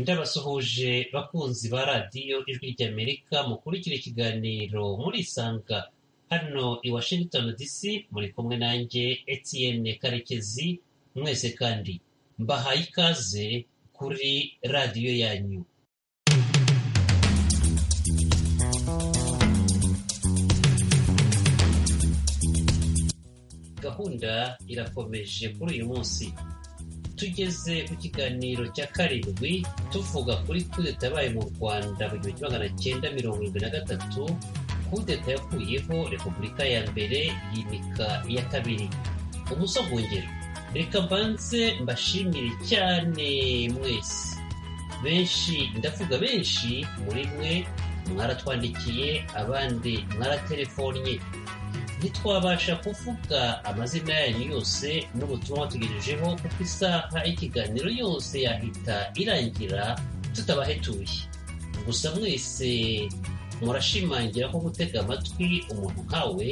ndabasuhuje bakunzi ba radiyo ijwi ry'amerika mukurikira ikiganiro murisanga hano i washington dc muri kumwe nanjye etienne karekezi mwese kandi mbahaye ikaze kuri radiyo yanyu gahunda irakomeje kuri uyu munsi tugeze ku kiganiro cya karindwi tuvuga kuri kudeta yabaye mu rwanda mu gihumbi magana cyenda mirongo irindwi na gatatu kudeta yakuyeho repubulika ya mbere yimika iya kabiri umusogongero reka mbanze mbashimire cyane mwese benshi ndavuga benshi muri mwe mwaratwandikiye abandi mwaratelefonye ntitwabasha kuvuga amazina yanyu yose n'ubutumwa tugejejeho kuko isaha y'ikiganiro yose yahita irangira tutabahetuye gusa mwese murashimangira ko gutega amatwi umuntu nkawe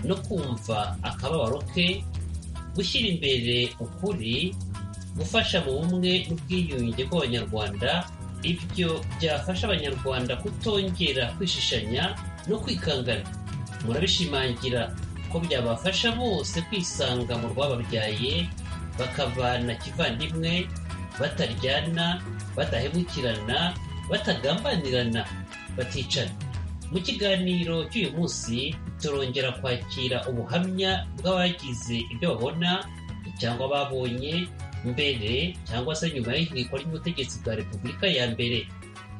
no kumva akababaro ke gushyira imbere ukuri gufasha mu bumwe n'ubwiyunge bw'abanyarwanda ibyo byafasha abanyarwanda kutongera kwishishanya no kwikangana murabishimangira ko byabafasha bose kwisanga mu rwababyaye bakabana kivandimwe bataryana badahemukirana batagambanirana baticana mu kiganiro cy'uyu munsi turongera kwakira ubuhamya bw'abagize ibyo babona cyangwa babonye mbere cyangwa se nyuma y'ihirikwa ry'ubutegetsi bwa repubulika ya mbere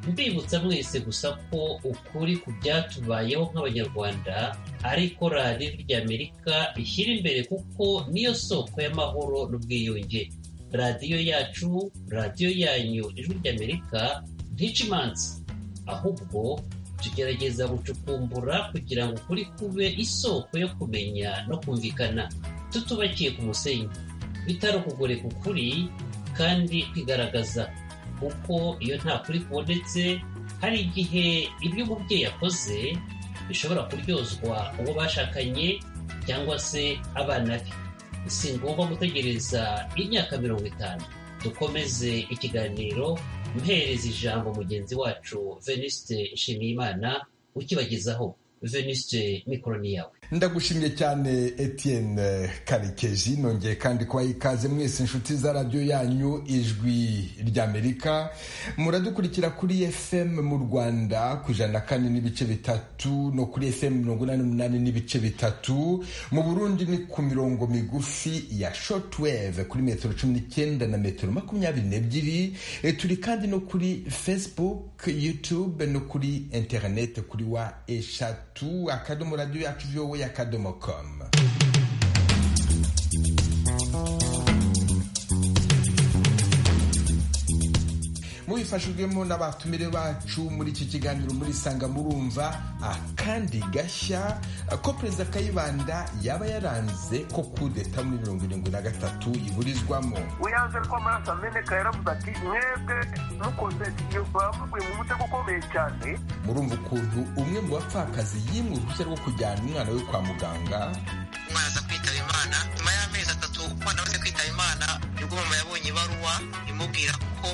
mbibutsa mwese gusa ko ukuri ku byatubayeho nk'abanyarwanda ariko radiyo ry'amerika ishyira imbere kuko niyo soko y'amahoro n'ubwiyunge radiyo yacu radiyo yanyu ijwi ry'amerika ntica imanza ahubwo tugerageza gucukumbura kugira ngo ukuri kube isoko yo kumenya no kumvikana tutubakiye ku musenyi bitari ukugore ku kuri kandi kwigaragaza kuko iyo nta kuri kubonetse hari igihe ibyo umubyeyi yakoze bishobora kuryozwa uwo bashakanye cyangwa se abana be si ngombwa gutegereza imyaka mirongo itanu dukomeze ikiganiro mpereza ijambo mugenzi wacu venisite nshimiyimana ukibagezaho venisite mikoroni yawe ndagushimye cyane etienne karekezi nongeye kandi kubaha ikaze mwese inshuti za radiyo yanyu ijwi ry'amerika muradukurikira kuri fm mu rwanda ku ijana na kane n'ibice bitatu no kuri fm mirongo inani n'umunani n'ibice bitatu mu burundi ni ku mirongo migufi ya shotweve kuri metero cumi n'icyenda na metero makumyabiri n'ebyiri turi kandi no kuri facebook youtube no kuri interinete kuri wa eshatu tu akadomo radiyo yacu vowe akadomo komu mubifashijwemo n'abatumire bacu muri iki kiganiro muri sanga murumva akandi gashya ko perezida kayibanda yaba yaranze ko kudeta muri mirongo irindwi na gatatu iburizwamo uyanze ko amaraso ameneka yaravuze ati mwebwe mukoze bavuye mu mutego ukomeye cyane murumva ukuntu umwe mu bapfakazi yimwe uruhushya rwo kujyana umwana we kwa muganga umwana aza kwitaba imana nyuma y'amezi atatu umwana amaze kwitaba imana nibwo mama yabonye ibaruwa imubwira ko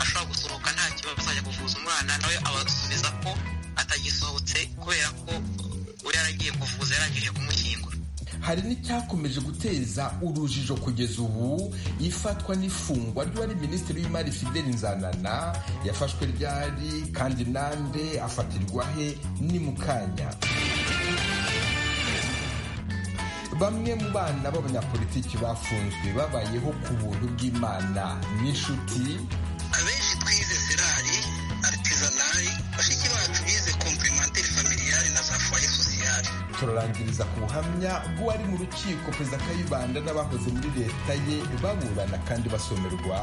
ashobora gusohoka nta kibazo azajya kuvuza umwana nawe abasubiza ko atagisohotse kubera ko we yaragiye kuvuza yarangije kumushyingura hari n'icyakomeje guteza urujijo kugeza ubu ifatwa n'ifungwa ry'uwari minisitiri w'imari fideli nzanana yafashwe ryari kandi nande afatirwa he ni mu kanya bamwe mu bana b'abanyapolitiki bafunzwe babayeho ku buntu bw'imana n'inshuti abenshi twize serari aritisanari bashiki bacu bize kompirimenteri familiyari na za foye sosiyari turarangiriza ku buhamya bw'uwari mu rukiko perezida kayibanda n'abahoze muri leta ye baburana kandi basomerwa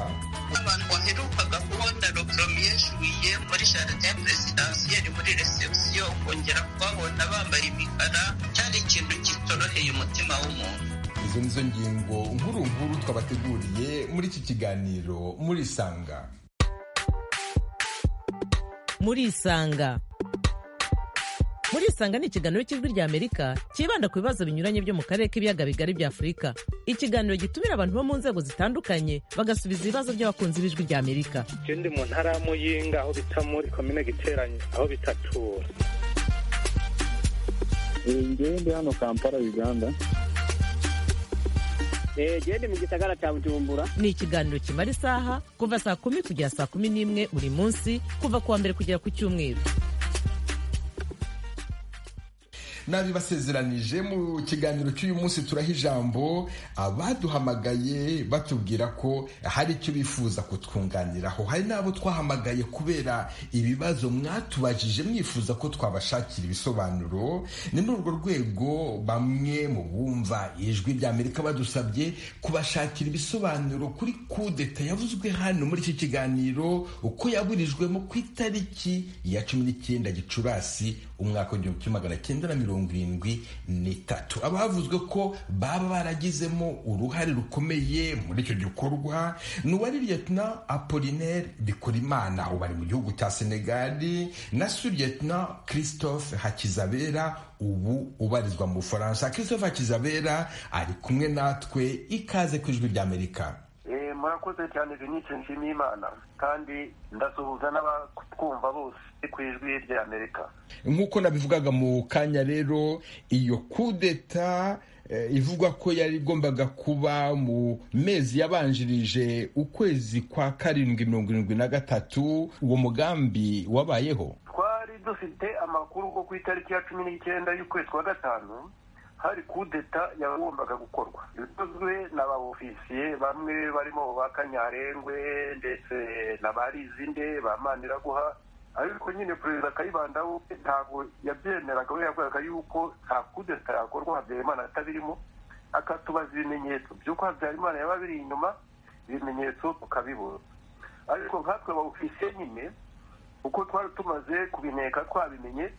abantu baherukaga kubona ropromiye juwiye muri jaride ya perezidansiyeri muri resebusiyo ukongera kubabona bambaye imikara cyari ikintu kitoroheye umutima w'umuntu izo nizo ngingo nkuru nkuru twabateguriye muri iki kiganiro murisanga murisanga murisanga ni ikiganiro cy'ijwi ry'amerika cyibanda ku bibazo binyuranye byo mu karere k'ibiyaga bigari bya afurika ikiganiro gitumira abantu bo mu nzego zitandukanye bagasubiza ibibazo by'abakunzi b'ijwi ry'amerika icyo ndi mu ntara y'amuyinga aho bita muri komine giteranye aho bitatura ngewe ndi hano kampala uganda gende mu gisagara cya bujumbura ni ikiganiro kimara isaha kuva saa kumi kugera saa kumi n'imwe buri munsi kuva ku wa mbere kugera ku cyumweru nabi basezeranije mu kiganiro cy'uyu munsi turaha ijambo abaduhamagaye batubwira ko hari icyo bifuza kutwunganiraho hari n'abo twahamagaye kubera ibibazo mwatubajije mwifuza ko twabashakira ibisobanuro ni muri urwo rwego bamwe mu bumva ijwi ry'amerika badusabye kubashakira ibisobanuro kuri kudeta yavuzwe hano muri iki kiganiro uko yaburijwemo ku itariki ya cumi n'icyenda gicurasi umwaka w'igihumbi kimwe magana cyenda na mirongo irindwi n'itatu abavuzwe ko baba baragizemo uruhare rukomeye muri icyo gikorwa ni uwari liyetona apolinaire bikorimana ubu ari mu gihugu cya senegali na suriyetona christophe hakizabera ubu ubarizwa mu bufaransa christophe hakizabera ari kumwe natwe ikaze ku ijwi ry'amerika murakoze cyane vinyitse nshimiye imana kandi ndasuhuza n'abatwumva bose ku ijwi ry'amerika nk'uko nabivugaga mu kanya rero iyo kudeta ivugwa ko yari igombaga kuba mu mezi yabanjirije ukwezi kwa karindwi mirongo irindwi na gatatu uwo mugambi wabayeho twari dufite amakuru ko ku itariki ya cumi n'icyenda y'ukwezi kwa gatanu hari kudeta yagombaga gukorwa bikozwe na ba ofisiye bamwe barimo ba kanyarengwe ndetse na ba rizinde ba maniraguha ariko nyine perezida kayibanda we ntabwo yabyemeraga we yavugaga yuko nta kudeta yakorwa habyarimana atabirimo akatubaza ibimenyetso by'uko habyarimana yaba biri inyuma ibimenyetso tukabibura ariko nkatwe ba ofisiye nyine uko twari tumaze kubineka twabimenye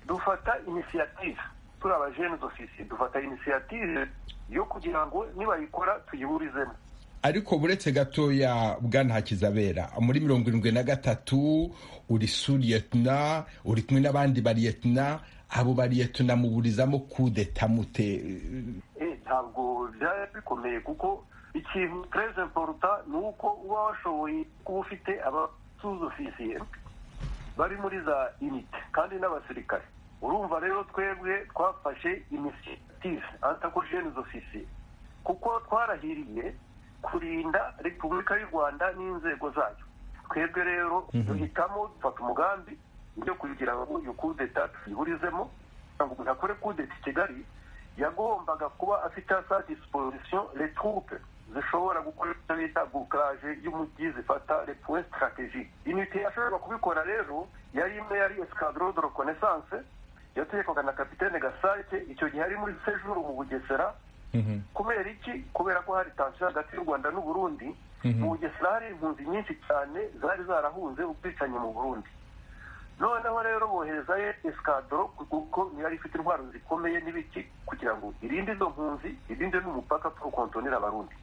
dufata inisiyativu turi abajene dofisiye dufata inisiyative yo kugira ngo nibayikora tuyiburizemo ariko buretse gatoya bwana hakizabera muri mirongo irindwi na gatatu uri suriyetona uri kumwe n'abandi bariyetona abo bariyetona muburizamo kudeta mute ntabwo byari bikomeye kuko ikintu tereze poruta ni uko uba washoboye kuba ufite abasuzofisiye bari muri za inite kandi n'abasirikare urumva rero twebwe twafashe inisiyative antakojene ofisiye kuko twarahiriye kurinda repubulika y'u rwanda n'inzego zayo twebwe rero duhitamo dufata umugambi yo kugira ngo iyo kudeta tuyiburizemo ngo umuntu akore kudeta i kigali yagombaga kuba afite sa disiposisiyo retroupe zishobora gukora icyo bita bukaraje y'umujyi zifata repuwe sitarateji inite yashobora kubikora rero yari imwe yari esikadoro de rekonesanse yategekwaga na kapitene gasake icyo gihe ari muri sejuru mu bugesera kubera iki kubera ko hari tansiyo hagati y'u rwanda n'u burundi mu bugesera hari impunzi nyinshi cyane zari zarahunze ubwicanyi mu burundi noneho rero boherezayo esikadoro kuko yari ifite intwaro zikomeye n'ibiti kugira ngo irinde izo mpunzi irinde n'umupaka turukontonera abarundi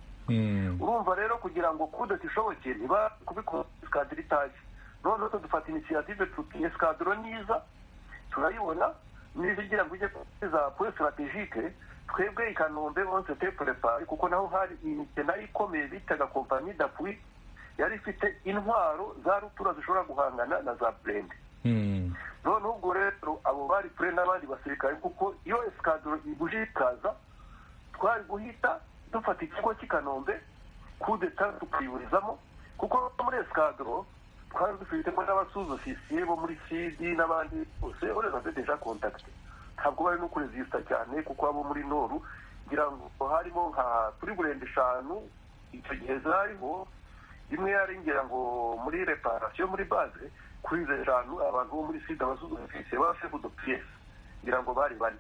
urumva rero kugira ngo kudeta ishoboke niba kubikora esikadoro itaje noneho dufata inisiyative tuti esikadoro niza turayibona n'izigira ngo ujye za pure sitarategike twebwe i kanombe onse teperepari kuko naho hari imike nayo ikomeye bitaga kompanyi dapwi yari ifite intwaro za rutura zishobora guhangana na za burende noneho ubwo rero abo bari pure n'abandi basirikare kuko iyo esikadoro ibuje ikaza twari guhita dufata ikigo cy'i kanombe kudeta tukiyurizamo kuko muri esikadoro twari dufitemo n'abasuzofisiye bo muri sidi n'abandi bose ureba se deja kontakite ntabwo bari no kurezisita cyane kuko abo muri noru ngira ngo harimo nka kuri burenda eshanu icyo gihe zariho imwe yari ngira ngo muri reparasiyo muri baze kuri izo eshanu abantu bo muri sida abasuzofisiye ba sefu do piyesi ngira ngo bari bane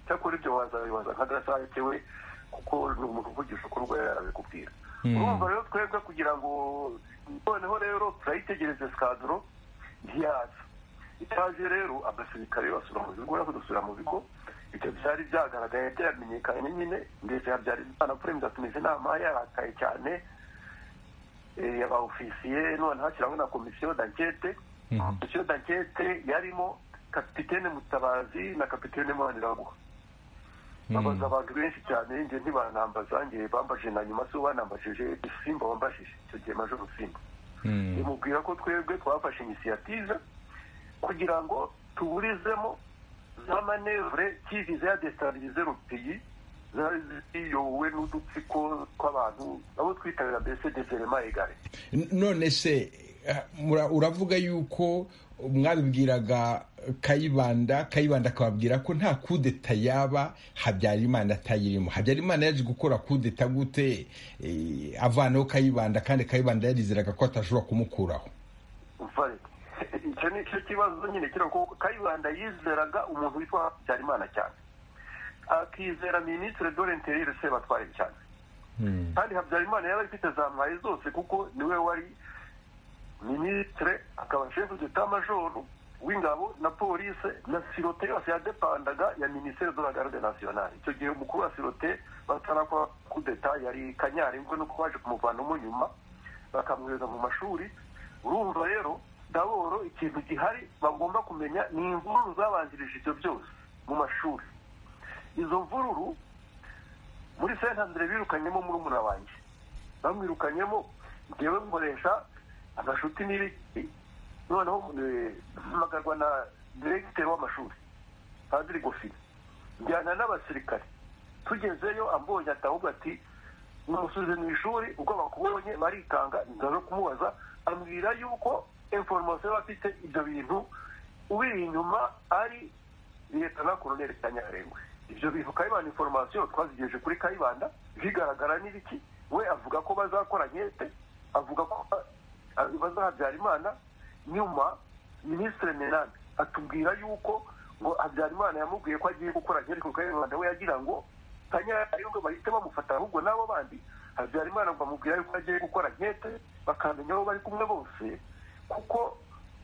cyakora ibyo wazabibaza nka gasake we kuko ni umuntu uvugisha uko urwaye arabikubwira urumva rero twebwe kugira ngo noneho rero turayitegereza sikadoro ntiyaza itaje rero abasirikare basura mu bigo nabo dusura mu bigo ibyo byari byagaragaye byamenyekanye nyine ndetse habyari imana kuremeza tumeze inama yarakaye cyane yaba ofisiye none hashyiraho na komisiyo dankete komisiyo dankete yarimo kapitene mutabazi na kapitene maniraguha babaza abantu benshi cyane njye ntibanambaza njye bambaje na nyuma si banambajije simba wambajije icyo gihe majoro simba ndimubwira ko twebwe twafashe inisiyative kugira ngo tuburizemo za manevure kivize ya desitabilize rupiyi ziyobowe n'udutsiko tw'abantu abo twitabira mbese deserema egare none se uravuga yuko mwabibwiraga kayibanda kayibanda akababwira ko nta kudeta yaba habyarimana atayirimo habyarimana yaje gukora kudeta gute avanaho kayibanda kandi kayibanda yarizeraga ko atashobora kumukuraho icyo ni cyo kibazo nyine kira ko kayibanda yizeraga umuntu witwa habyarimana cyane akizera minisitiri dore interiere sebatware cyane kandi habyarimana yari afite za mwaye zose kuko niwe wari minisitire akaba shefu detamajoro w'ingabo na polise na sirote yose yadepandaga ya minisiteri de la garde nationale icyo gihe umukuru wa sirote batarakora kudeta yari kanyari ngo nuko baje kumuvanamo nyuma bakamwohereza mu mashuri urumva rero daboro ikintu gihari bagomba kumenya ni imvururu zabanjirije ibyo byose mu mashuri izo mvururu muri sentandere birukanyemo muri wanjye bamwirukanyemo ngewe nkoresha agashuti n'ibiti noneho hamagarwa na diregiteri w'amashuri padiri gofina njyana n'abasirikare tugezeyo ambonye atahubwo ati numusubize mu ishuri ubwo bakubonye barikanga ndaza kumubaza ambwira yuko inforomasiyo yaba afite ibyo bintu ubiri inyuma ari leta na koroneri kanyarengwe ibyo bintu kayibanda inforomasiyo twazigejeje kuri kayibanda bigaragara n'ibiki we avuga ko bazakora nkete avuga ko imana nyuma minisitiri menade atubwira yuko ngo habyarimana yamubwiye ko agiye gukora nkeri ku kayibanda we yagira ngo ngo bahite bamufata ahubwo n'abo bandi habyarimana ngo amubwira yuko agiye gukora nkete bakamenya aho bari kumwe bose kuko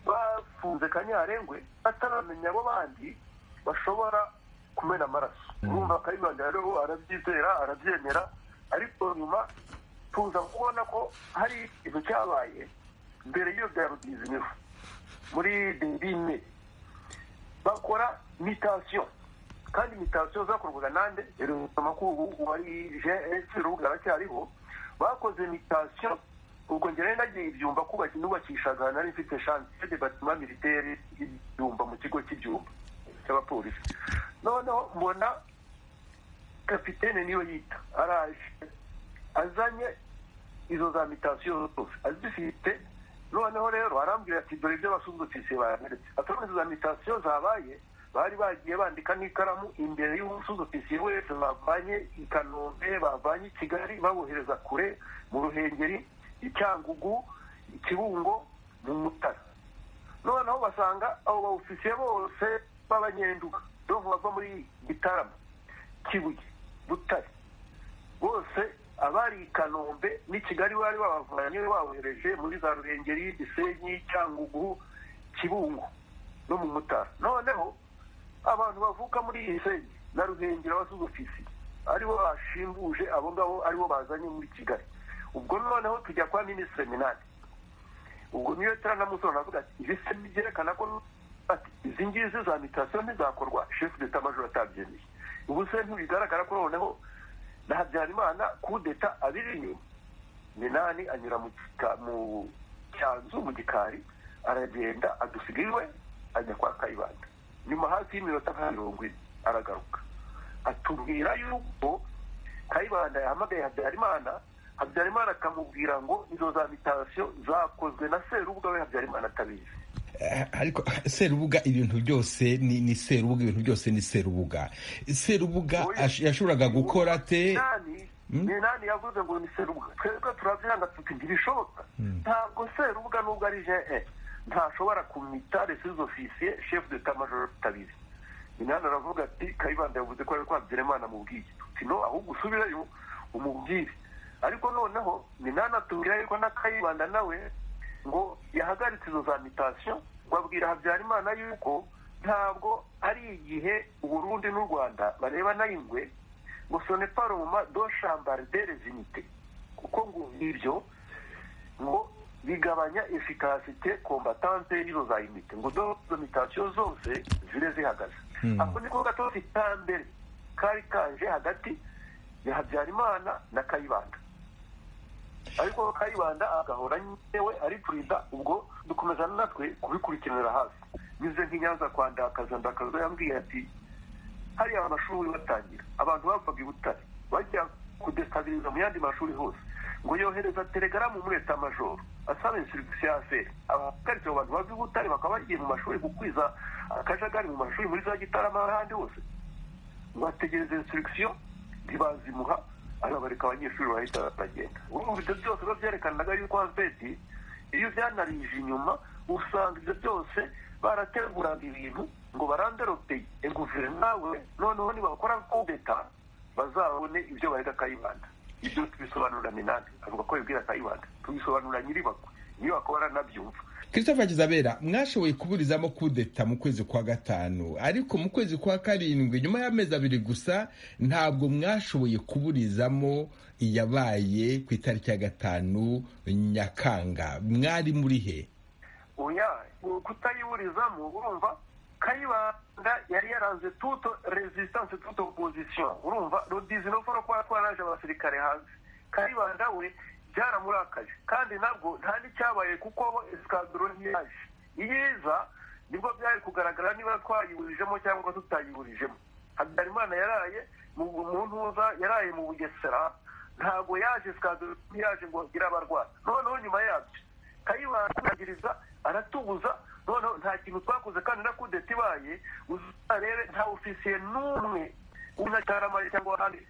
bafunze kanyarengwe bataramenya abo bandi bashobora kumena amaraso urumva kayibanda rero arabyizera arabyemera ariko nyuma tuza kubona ko hari ikintu cyabaye mbere y'iyo rutizimiho muri derine bakora mitasiyo kandi mitasiyo zakorwaga nande amakuru wari gs urubuga aracyariho bakoze mitasiyo ubwo njyewe nagiye ibyumba kubaka nubakishaga nari mfite shansiye de batima militeri y'ibyumba mu kigo cy'ibyumba cy'abapolisi noneho mbona kapitene niyo yita araje azanye izo za mitasiyo zose azifite noneho rero arambwira ati dore ibyo basuzugutse bayameretse atari izo za mitasiyo zabaye bari bagiye bandika n'ikaramu imbere y'umusuzugutse wese bavanye i kanombe bavanye i kigali babohereza kure mu ruhengeri i cyangugu i kibungo mu mutara noneho basanga abo bawufisiye bose b'abanyenduka dovu bava muri gitarama kibuye butare bose abari i kanombe n'i kigali bari babavanye babohereje muri za ruhengeri gisenyi cyangugu kibungo no mu mutara noneho abantu bavuka muri gisenyi na ruhengeri abasuzofisi aribo bashimbuje abo ngabo aribo bazanye muri kigali ubwo noneho tujya kwa minisitiri minani ubwo niyo turanamusoro avuga ati ibi se byerekana ko izi ngizi za mitasiyo ntizakorwa shefu deta majoro atabyemeye ubu se ntibigaragara ko noneho na habyarimana kudeta abiri inyuma minani anyura mu cyanzu mu gikari aragenda adusiga iwe ajya kwa kayibanda nyuma hafi y'iminota nka mirongo ine aragaruka atubwira yuko kayibanda yahamagaye habyarimana habyarimana akamubwira ngo izo za mitasiyo zakozwe na serubuga we habyarimana atabizi ariko serubuga ibintu byose ni ni serubuga ibintu byose ni serubuga serubuga yashoboraga gukora te minani yavuze ngo ni serubuga twebwe turabyanga tuti ntibishoboka ntabwo serubuga nubwo ari je ntashobora kumita resize ofisiye shefu de tamajoro tutabizi minani aravuga ati kayibanda yavuze ko ari kwabyelemana amubwiye tuti no ahubwo usubireyo umubwire ariko noneho minani atubwira yuko na kayibanda nawe ngo yahagaritse izo za mitasiyo babwira habyarimana yuko ntabwo ari igihe uburundi n'u rwanda bareba nayingwe ngo soneparoma do shambari de rezimite kuko ngo ibyo ngo bigabanya efikasite kombatante y'iro za imiti ngo dozo mitasiyo zose zire zihagaze ako niko gatoki ka mbere kari kaje hagati ya habyarimana na kayibanda ariko kayibanda agahora yewe ari perezida ubwo dukomeza natwe kubikurikiranira hafi nyuze nk'inyanza kwa ndakaza ndakaza yambwiye ati hariya amashuri batangira abantu bapfaga i butare bajya kudestabiriza mu yandi mashuri hose ngo yohereza telegaramu muri leta majoro asaba insurigisi ya feri abahagaritse abantu bava i butare bakaba bagiye mu mashuri gukwiza akajagari mu mashuri muri za gitarama ahandi hose bategereza insurigisiyo ntibazimuha arabareka abanyeshuri bahita batagenda ubu ibyo byose biba byerekanaga yuko hafeti iyo ubyanarije inyuma usanga ibyo byose barateguraga ibintu ngo barandaropeye guverinoma we noneho nibakora kudeta bazabone ibyo barega kayibanda ibyo tubisobanurane natwe avuga ko bibwira kayibanda tubisobanura nyiribakwe niyo bakora nabyumva christopher kizabera mwashoboye kuburizamo kudeta mu kwezi kwa gatanu ariko mu kwezi kwa karindwi nyuma y'amezi abiri gusa ntabwo mwashoboye kuburizamo iyabaye ku itariki ya gatanu nyakanga mwari muri he oya kutayiburizamo urumva kayibanda yari yaranze tuto resistance tuto opposition urumva rodizi no foro kwa twaraje abasirikare hanze kayibanda we byaramurakaje kandi nabwo nta n'icyabaye kuko bo esikadoro ntiyaje iyiza nibwo byari kugaragara niba twayiburijemo cyangwa tutayiburijemo habyarimana yaraye mu ntuza yaraye mu bugesera ntabwo yaje esikadoro ntiyaje ngo igire abarwayi noneho nyuma yabyo kayibangiriza aratubuza noneho nta kintu twakoze kandi na kudeta ibaye uzarebe nta ofisiye n'umwe w'intacaramari cyangwa ahandi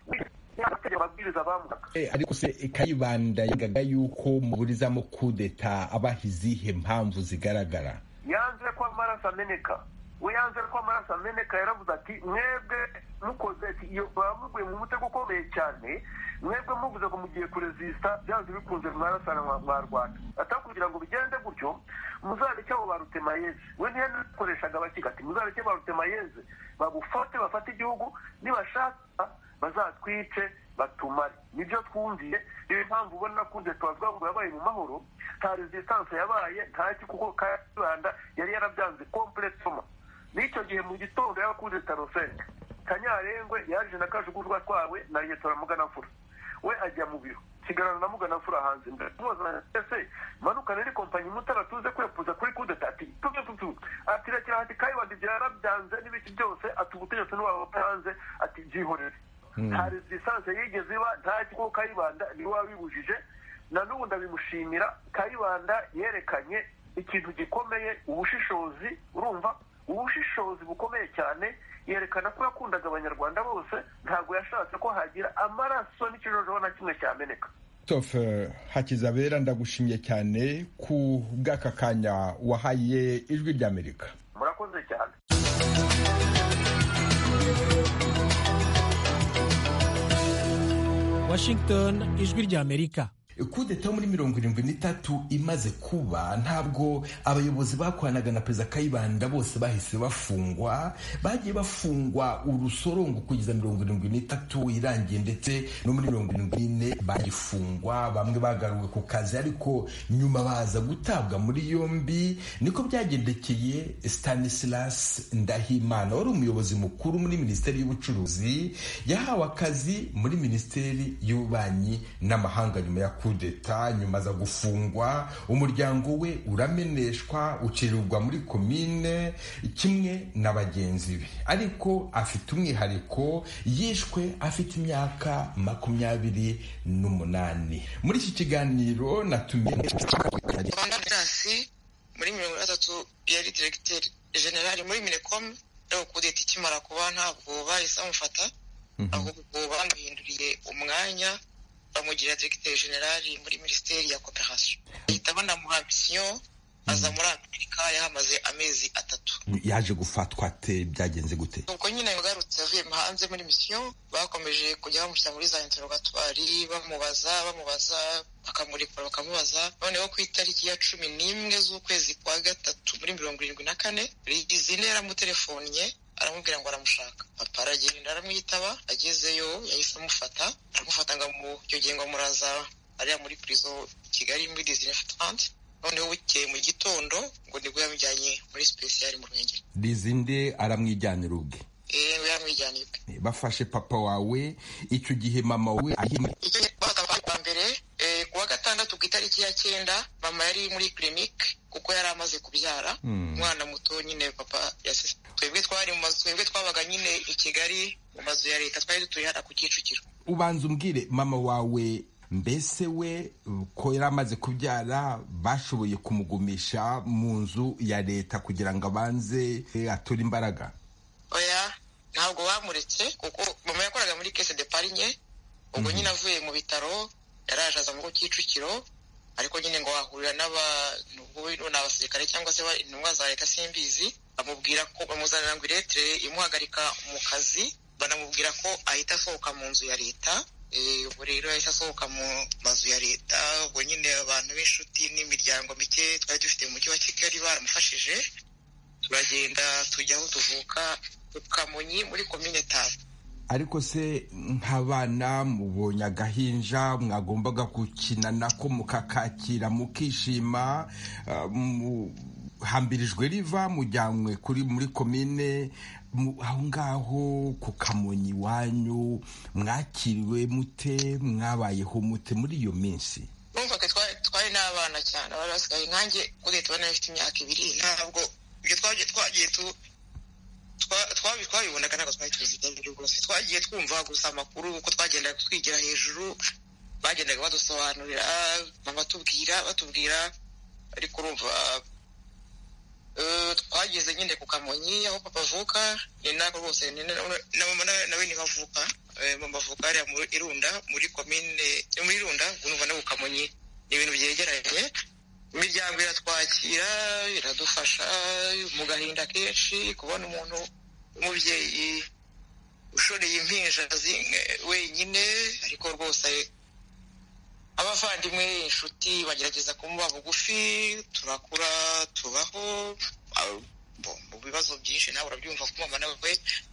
ariko se kayibanda yavugaga yuko muburizamo kudeta abaha izihe mpamvu zigaragara yanze ko amaraso ameneka we yanze ko amaraso ameneka yaravuze ati mwebwe mukoze iyo bamuguye mu mutego ukomeye cyane mwebwe muvuze ngo mugiye kurezisita byanze bikunze mwarasana mwa rwanda atari kugira ngo bigende gutyo muzareke abo ba rutemayeze we ntiyakoreshaga abakiga ati muzareke ba rutemayeze bagufate bafate igihugu nibashaka bazatwice batumare nibyo twumviye niyo mpamvu ubona kunze tuba ngo yabaye mu mahoro nta resistance yabaye ntaki kuko kayibanda yari yarabyanze kompletoma n'icyo gihe mu gitondo yakunze tarosenge kanyarengwe yaje na kajugurwa twawe na ryetora muganafura we ajya mu biro kigarana na muganafura hanze mbese manukane ni kompanyi mutara tuze kwepuza kuri kudeta ati tubyo tutu ati rekera ati kayibanda ibyo yarabyanze n'ibiki byose atubutegetsi n'uwawe hanze ati byihorere nta resistanse yigeze iba nta kigo kayibanda niwe wabibujije na n'ubu ndabimushimira kayibanda yerekanye ikintu gikomeye ubushishozi urumva ubushishozi bukomeye cyane yerekana ko yakundaga abanyarwanda bose ntabwo yashatse ko hagira amaraso n'ikijojoho na kimwe cyameneka christophe hakizabera ndagushimye cyane ku bw'aka kanya wahaye ijwi ry'amerika murakoze cyane Washington ijwi ry'Amerika kudeta muri mirongo irindwi n'itatu imaze kuba ntabwo abayobozi bakoranaga na perezida kayibanda bose bahise bafungwa bagiye bafungwa urusorongo kugeza mirongo irindwi n'itatu irangiye ndetse no muri mirongo irindwi n'ine bagifungwa bamwe bagaruwe ku kazi ariko nyuma baza gutabwa muri yombi niko byagendekeye Stanislas Ndahimana wari umuyobozi mukuru muri minisiteri y'ubucuruzi yahawe akazi muri minisiteri y'ububanyi n'amahanga nyuma ya kudeta nyuma aza gufungwa umuryango we urameneshwa ucirirwa muri komine kimwe na bagenzi be ariko afite umwihariko yishwe afite imyaka makumyabiri n'umunani muri iki kiganiro natumiye muri mirongo itandatu yari diregiteri generali muri minekomu rero kudeta ikimara kuba ntabwo bahise bamufata ahubwo bamuhinduriye umwanya bamugira diregiteri generali muri minisiteri ya koperasiyo bahita banamurambisiyo aza muri amerika yahamaze amezi atatu yaje gufatwa ate byagenze gute nuko nyine yagarutse avuye hanze muri misiyo bakomeje kujya bamushyira muri za interogatwari bamubaza bamubaza bakamurekura bakamubaza noneho ku itariki ya cumi n'imwe z'ukwezi kwa gatatu muri mirongo irindwi na kane rigizine yaramutelefonnye aramubwira ngo aramushaka papa aragenda aramwitaba agezeyo yahise amufata aramufata ngo amugenge amuraza ariya muri purizo i kigali muri dizine fatante noneho bukeye mu gitondo ngo nibwo yamujyanye muri sipesiyari mu ruhengeri rizinde aramwijyanira ubwe eee yamujyanye ubwe bafashe papa wawe icyo gihe mama wawe ahimwe icyo bazabaye bwa mbere eh, ku wa gatandatu ku itariki ya cyenda mama yari muri kirinike kuko yari amaze kubyara Hmm. umwana muto nyine papa yasize twebwe twari mu mazu twebwe twabaga nyine i kigali mu mazu ya leta twari dutuye hano ku kicukiro ubanza umbwire mama wawe mbese we ko yari amaze kubyara bashoboye kumugumisha mu nzu ya leta kugira ngo abanze eh, ature imbaraga oya ntabwo bamuretse kuko mama yakoraga muri kese de parinye ubwo nyine avuye mu bitaro yaraje aza mu kicukiro ariko nyine ngo wahurira n'abantu ubu ni abasirikare cyangwa se ba- intumwa za leta simbizi bamubwira ko bamuzanira ngo iretire imuhagarika mu kazi banamubwira ko ahita asohoka mu nzu ya leta Eh, ubwo rero yahise asohoka mu mazu ya leta ubwo nyine abantu b'inshuti n'imiryango mike twari dufite mu mujyi wa kigali baramufashije turagenda tujya aho tuvuka ku kamonyi muri komine tanu ariko se nk'abana mubonye agahinja mwagombaga gukina nako mukakakira mukishima ah, mu- hambirijwe riva mujyanywe kuri muri komine mu- aho ngaho ku kamonyi iwanyu mwakiriwe mute mwabayeho mute muri iyo minsi numvaga twari twari n'abana cyane abari basigaye nkanjye kuri tubona bafite imyaka ibiri ntabwo ibyo twagiye twagiye tu twa- twabi- twabibonaga ntabwo twari tubizi ibyo ari byo rwose twagiye twumva gusa amakuru uko twagendaga twigira hejuru bagendaga badusobanurira mama tubwira batubwira ariko urumva eh, twageze nyine ku kamonyi aho papa avuka ni nako rwose ni na- na mama na- nawe ntibavuka Eh, mama avuka hariya mu irunda muri komine eh, muri irunda gunumva no ku kamonyi ni ibintu byegeranye imiryango iratwakira iradufasha mu gahinda kenshi kubona umuntu w'umubyeyi ushoreye impinja zimwe wenyine ariko rwose abavandimwe inshuti bagerageza kumuba bugufi turakura tubaho Ah, bo- mu bibazo byinshi nawe urabyumva ko mama nawe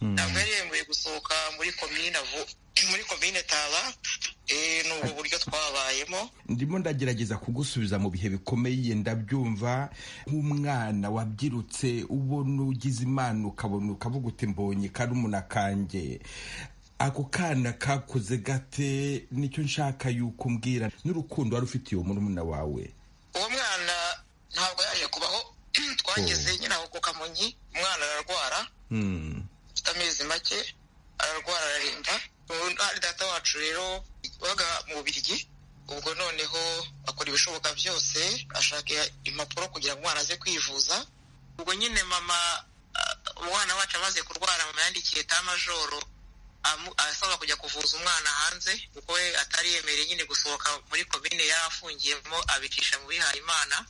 ntabwo yari yemerewe gusohoka muri komine avu- muri komine taba Eh, ni ubwo buryo twabayemo ndimo ndagerageza kugusubiza mu bihe bikomeye ndabyumva nk'umwana wabyirutse ubona ugize imana ukabona ukavuga uti mbonye karumuna kanjye ako kana kakuze gate nicyo nshaka yuko umbwira n'urukundo wari ufitiye uwo murumuna wawe uwo mwana ntabwo yaje kubaho twageze nyine aho ku kamonyi umwana ararwara Hmm. afite amezi make ararwara ararimba Ubu ari data wacu rero wabaga mu bubirigi ubwo noneho akora ibishoboka byose ashaka impapuro kugira ngo umwana aze kwivuza ubwo nyine mama ah, umwana wacu amaze kurwara mama yandikiye tamajoro amu- asaba kujya kuvuza umwana hanze kuko we atari yemereye nyine gusohoka muri komine yari afungiyemo abicisha mu bihayimana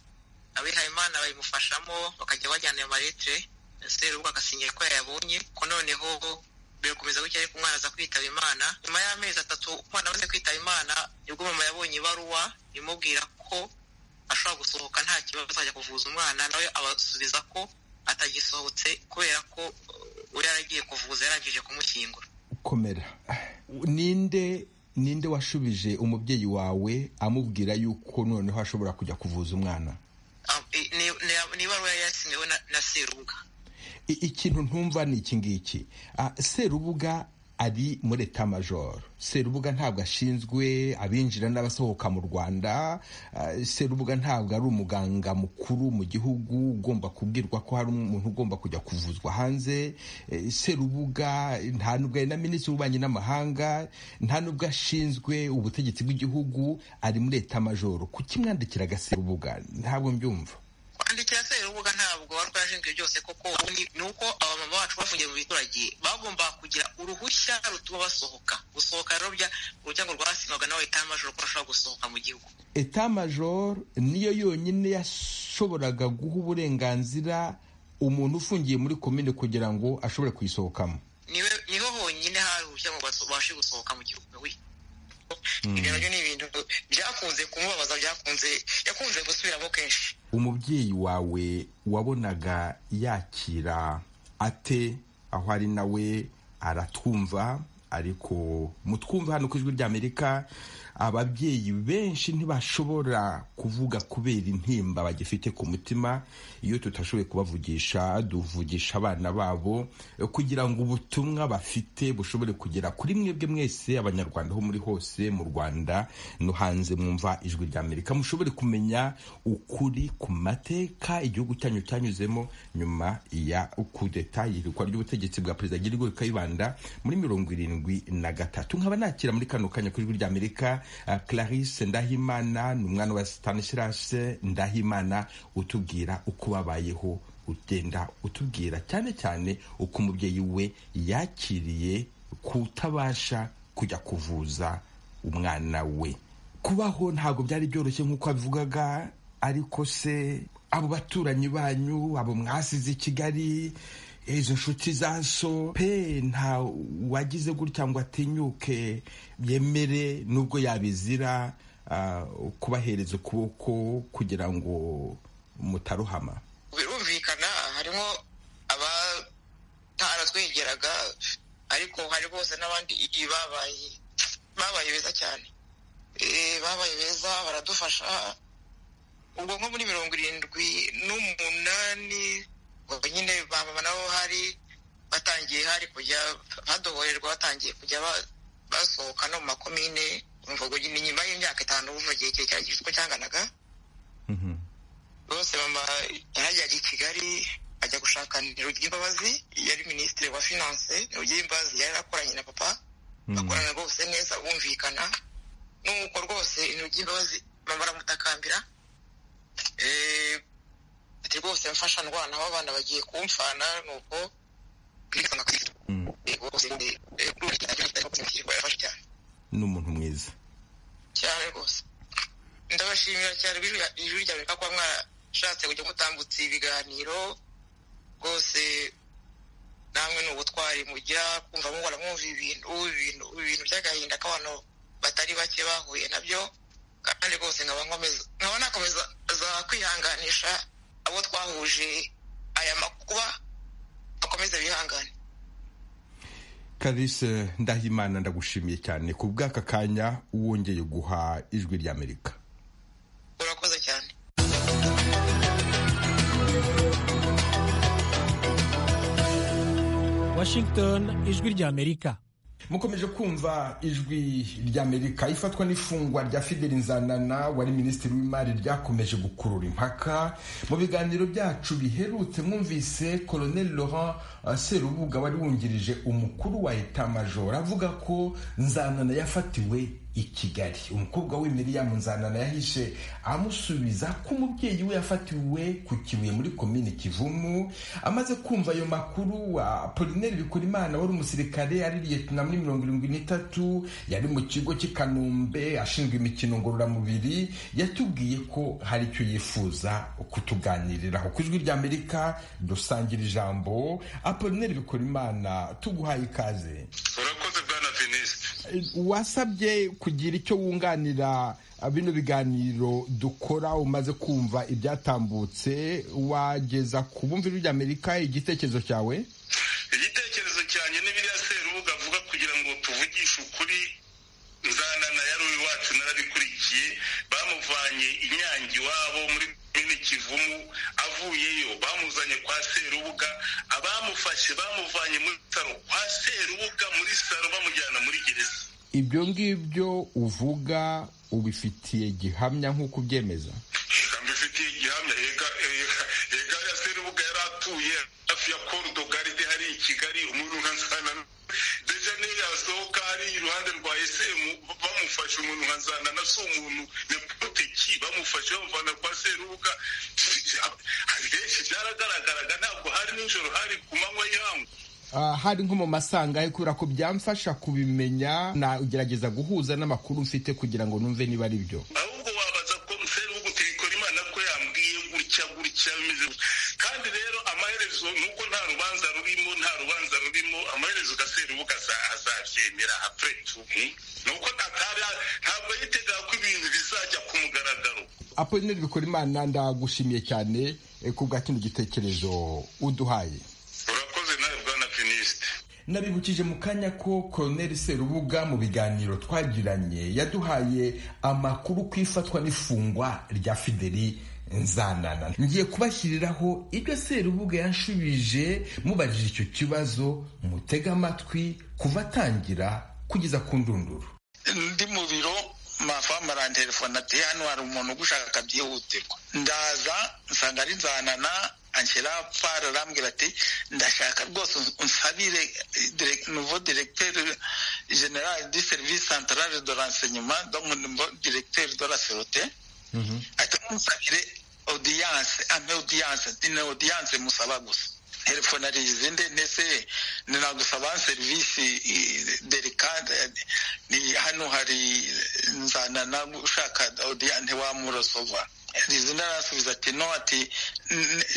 abihayimana babimufashamo bakajya bajyana ayo maletire serubwo agasinyira ko yayabonye ko noneho birakomeza gutya ariko umwana aza kwitaba imana nyuma y'amezi atatu umwana amaze kwitaba imana nibwo mama yabonye ibaruwa imubwira ko ashobora gusohoka nta kibazo azajya kuvuza umwana nawe abasubiza ko atagisohotse kubera ko uh, yari agiye kuvuza yarangije kumushyingura komera ninde ninde washubije umubyeyi wawe amubwira yuko noneho ashobora kujya kuvuza umwana I- ni- ni- ni ibaruwa yari yasinyiwe na- na serubwa I- ikintu ntumva ni iki ngiki Ah, serubuga ari muri eta majoro serubuga ntabwo ashinzwe abinjira n'abasohoka mu rwanda Ah, serubuga ntabwo ari umuganga mukuru mu gihugu ugomba kubwirwa ko hari umuntu ugomba kujya kuvuzwa hanze Eh, serubuga nta nubwo ari na minisitiri w'ububanyi n'amahanga nta nubwo ashinzwe ubutegetsi bw'igihugu ari muri eta majoro kuki mwandikiraga serubuga ntabwo mbyumva kwandikira serubuga ntabwo wari ashinzwe byose koko ni ni uko abamama bacu bafungiye mu biturage bagomba kugira uruhushya rutuma basohoka gusohoka rero bya ururyango rwasinwaga nawe itamajoro ko bashobora gusohoka mu gihugu eta major niyo yonyine yashoboraga guha uburenganzira umuntu ufungiye muri komine kugira ngo ashobore kuyisohokamo niwe niho honyine hari uruhushya ngo baso- babashe gusohoka mu gihugu we ibyo nabyo ni ibintu byakunze kumubabaza byakunze yakunze gusubiramo kenshi umubyeyi wawe wabonaga yakira ate aho ari nawe aratwumva ariko mutwumva hano ku ijwi ry'amerika ababyeyi benshi ntibashobora kuvuga kubera intimba bagifite ku mutima iyo tutashoboye kubavugisha duvugisha abana babo kugira ngo ubutumwa bafite bushobore kugera kuri mwebwe mwese abanyarwanda ho muri hose mu rwanda no hanze mwumva ijwi rya amerika mushobore kumenya ukuri ku mateka igihugu cyanyu cyanyuzemo nyuma ya kudeta yirikwa ry'ubutegetsi bwa perezida girigo kayibanda muri mirongo irindwi na gatatu nkaba nakira muri kano kanya kuri ijwi rya amerika uh, clarisse ndahimana ni umwana wa stanislas ndahimana utubwira uko babayeho ugenda utubwira cyane cyane uko umubyeyi we yakiriye kutabasha kujya kuvuza umwana we kubaho ntabwo byari byoroshye nk'uko abivugaga ariko se abo baturanyi banyu abo mwasize i kigali izo nshuti za so pe nta wagize gutya ngo atinyuke yemere nubwo yabizira kubahereza ukuboko kugira ngo mutaruhama birumvikana harimo abataratwegeraga ariko hari bose n'abandi babaye babaye beza cyane babaye beza baradufasha ubwo nko muri mirongo irindwi n'umunani nyine ba mama nabo hari batangiye hari kujya badohorerwa batangiye kujya basohoka no mu makomine umvugo nyine nyuma y'imyaka itanu uva igihe kirekire gifite uko cyanganaga bose mama yarajyaga i kigali ajya gushaka nirugire imbabazi yari minisitiri wa finanse nirugire imbabazi yari akoranye na papa bakorana rwose neza bumvikana nuko rwose intoki imbabazi baramutakambira ati rwose mfasha ndwana aho abana bagiye kumfana nuko ni umuntu mwiza cyane rwose ndabashimira cyane ijwi rya amerika kuba mwashatse kujya mutambutsa ibiganiro rwose namwe ni ubutwari mujya kumva muhora mwumva ibintu ibintu ibintu by'agahinda k'abantu batari bake bahuye nabyo kandi rwose nkaba nkomeza nkaba nakomeza za kwihanganisha abo twahuje aya makuba bakomeza bihangane kalise ndahimana ndagushimiye cyane ku bw'aka kanya wongeye guha ijwi ry'amerika urakoze cyane Washington ijwi ry'amerika mukomeje kumva ijwi ry'amerika ifatwa n'ifungwa rya fideli nzanana wari minisitiri w'imari ryakomeje gukurura impaka mu biganiro byacu biherutse mwumvise colonel laurent serubuga wari wungirije umukuru wa etamajoro avuga ko nzanana yafatiwe i kigali umukobwa we miriyamu nzanana yahishe amusubiza ko umubyeyi we yafatiwe ku kibuye muri komini kivumu amaze kumva ayo makuru apolineri bikurimana wari umusirikare ari liyetina muri mirongo irindwi n'itatu yari mu kigo cy'i kanombe ashinzwe imikino ngororamubiri yatubwiye ko hari icyo yifuza kutuganiriraho ku ijwi ry'amerika dusangira ijambo apolineri bikurimana tuguhaye ikaze urakoze bwana venisite wasabye kugira icyo wunganira bino biganiro dukora umaze kumva ibyatambutse wageza ku bumvi ry'amerika igitekerezo cyawe igitekerezo cyanjye n'ibiriya serubuga avuga kugira ngo tuvugishe ukuri nzanana yari iwacu narabikurikiye bamuvanye inyange iwabo muri komini kivumu avuyeyo bamuzanye kwa serubuga abamufashe bamuvanye muri saro kwa serubuga muri saro bamujyana muri gereza ibyo ngibyo uvuga ubifitiye gihamya nk'uko ubyemeza mbifitiye gihamya yega ya serubuga yari atuye hafi ya korudogaride hari i kigali umuntu nka nzanana deja niyo yasohoka hari iruhande rwa esemu bamufashe umuntu nka nzanana si umuntu nepoteki bamufashe bamuvana kwa serubuga benshi byaragaragaraga ntabwo hari nijoro hari ku manywa y'ihangu hari nko mu masangahe kubera ko byamfasha kubimenya nagerageza guhuza n'amakuru mfite kugira ngo numve niba ari byo ahubwo wabaza ko serubuga utirikora imana ko yambwiye gutya gutya bimeze kandi rero amaherezo nuko nta rubanza rurimo nta rubanza rurimo amaherezo gaserubuga azabyemera apfe tumu nuko ntabwo yitegaga ko ibintu bizajya ku mugaragaro apolineri bikora imana ndagushimiye cyane ku bwa kino gitekerezo uduhaye urakoze nawe bwana venisite nabibukije mu kanya ko koroneri serubuga mu biganiro twagiranye yaduhaye amakuru ku ifatwa n'ifungwa rya fideli nzanana ngiye kubashyiriraho ibyo serubuga yashubije mubajije icyo kibazo mutega amatwi kuva atangira kugeza ku ndunduru ndi mu biro mafamu arantelefone ati hano hari umuntu ugushaka byihutirwa ndaza nsanga ari nzanana anshyira pari arambwira ati ndashaka rwose unsabire nuvo diregiteri generale di serivisi santarare do ransenyuma donc nuvo diregiteri do la serote ati musabire odiyanse ampe odiyanse ni odiyanse musaba gusa telefone ari izindi ndetse ninagusaba serivisi delikante ni hano hari nzanana ushaka odiyante wamurosova rizina arasubiza ati no ati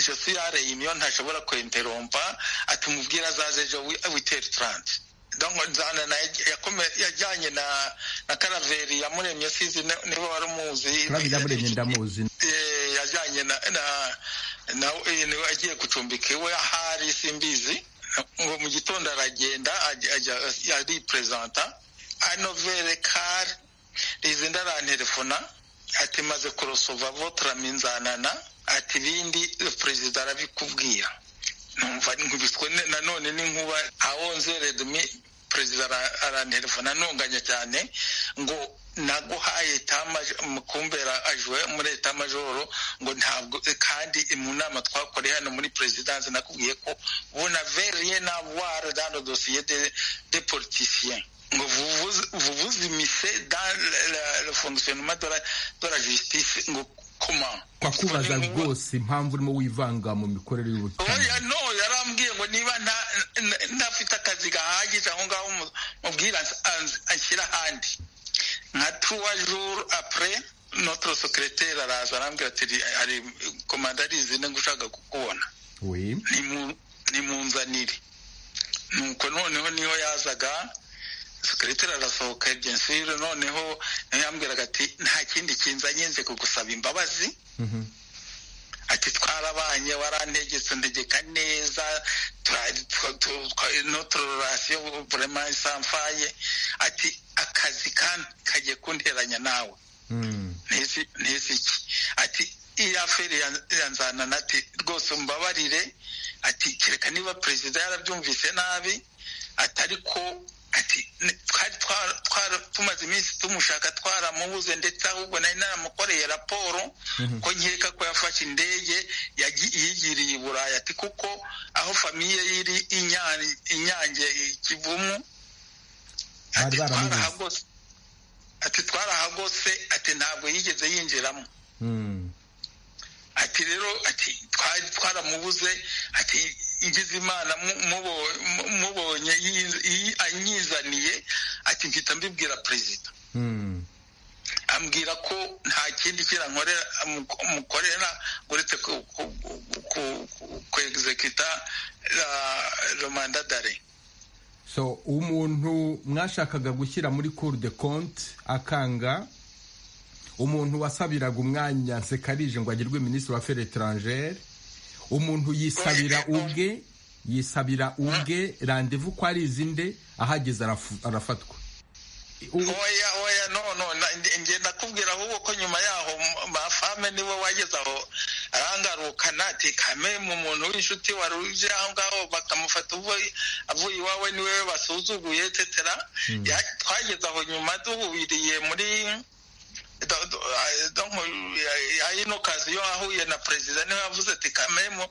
jesu yareyimiyo ntashobora kwenterompa ati umubwire azaze ejo witeri taranti nzanana yajyanye na karaveri yamuremye sizi niba wari umuzi yamuremye ndamuzi yajyanye nawe agiye gucumbika iwe ahari simbizi ngo mu gitondo aragenda ariperezanta anovere kari rizinda arantelefona ati maze kurosova votarami nzanana ati ibindi perezida arabikubwira numva nkubiswe nanone n'inkuba aho nzeredmi perezida arantelefona ntunganya cyane ngo naguhaye mukumbera ajwe muri etamajoro ngo ntabwo kandi mu nama twakoreye hano muri perezidansi nakubwiye ko bunaveriye navware dano dosiye de, de politisien ngo vuvuzimise dans le fonctionnement de la, de la justice ngo comment twakubaza rwose impamvu urimo wivanga mu mikorere y'ubutabera no yarambwiye ngo niba ntafite akazi gahagije aho ngaho mubwira anshyira ahandi nka trois jours après notre secrétaire araza arambwira ati hari komanda arizine ngo ushaka kukubona nimunzanire nuko noneho niyo yazaga sekiroteri arasohoka ebyensire noneho niyo yambwiraga ati nta kindi kinzanye nze kugusaba imbabazi ati twarabanye warantegetse ntegeka neza notororasiyo burema isamfaye ati akazi kagiye kunteranya nawe ntizi iki ati iya feri yanzanana ati rwose mbabarire ati kereka niba perezida yarabyumvise nabi atari ko ati twari tumaze iminsi tumushaka twaramubuze ndetse ahubwo nari naramukoreye raporo ko nkeka ko yafashe indege yigiriye i burayi ati kuko aho famiye iri inyange kivumu ati twarahagose ati ntabwo yigeze yinjiramo ati rero ati twari twaramubuze ati igize imana mubonye anyizaniye ati mpita mbibwira perezida ambwira ko nta kindi kirankorera mukorera uretse kwegizekita romanda dare so umuntu mwashakaga gushyira muri cour de compte akanga umuntu wasabiraga umwanya nsekarije ngo agirwe minisitiri wa feri etarangere umuntu yisabira ubwe yisabira ubwe randevu ko ari izinde ahageze arafatwa oya oya no no ngenda kubwira ahubwo ko nyuma yaho mafame niwe wageze aho arangarukana ati kame mu muntu w'inshuti wari uje aho ngaho bakamufata avuye iwawe niwe basuzuguye tetera twageze aho nyuma duhubiriye muri ino kazi yo ahuye na perezida niwe yavuze ati kamemo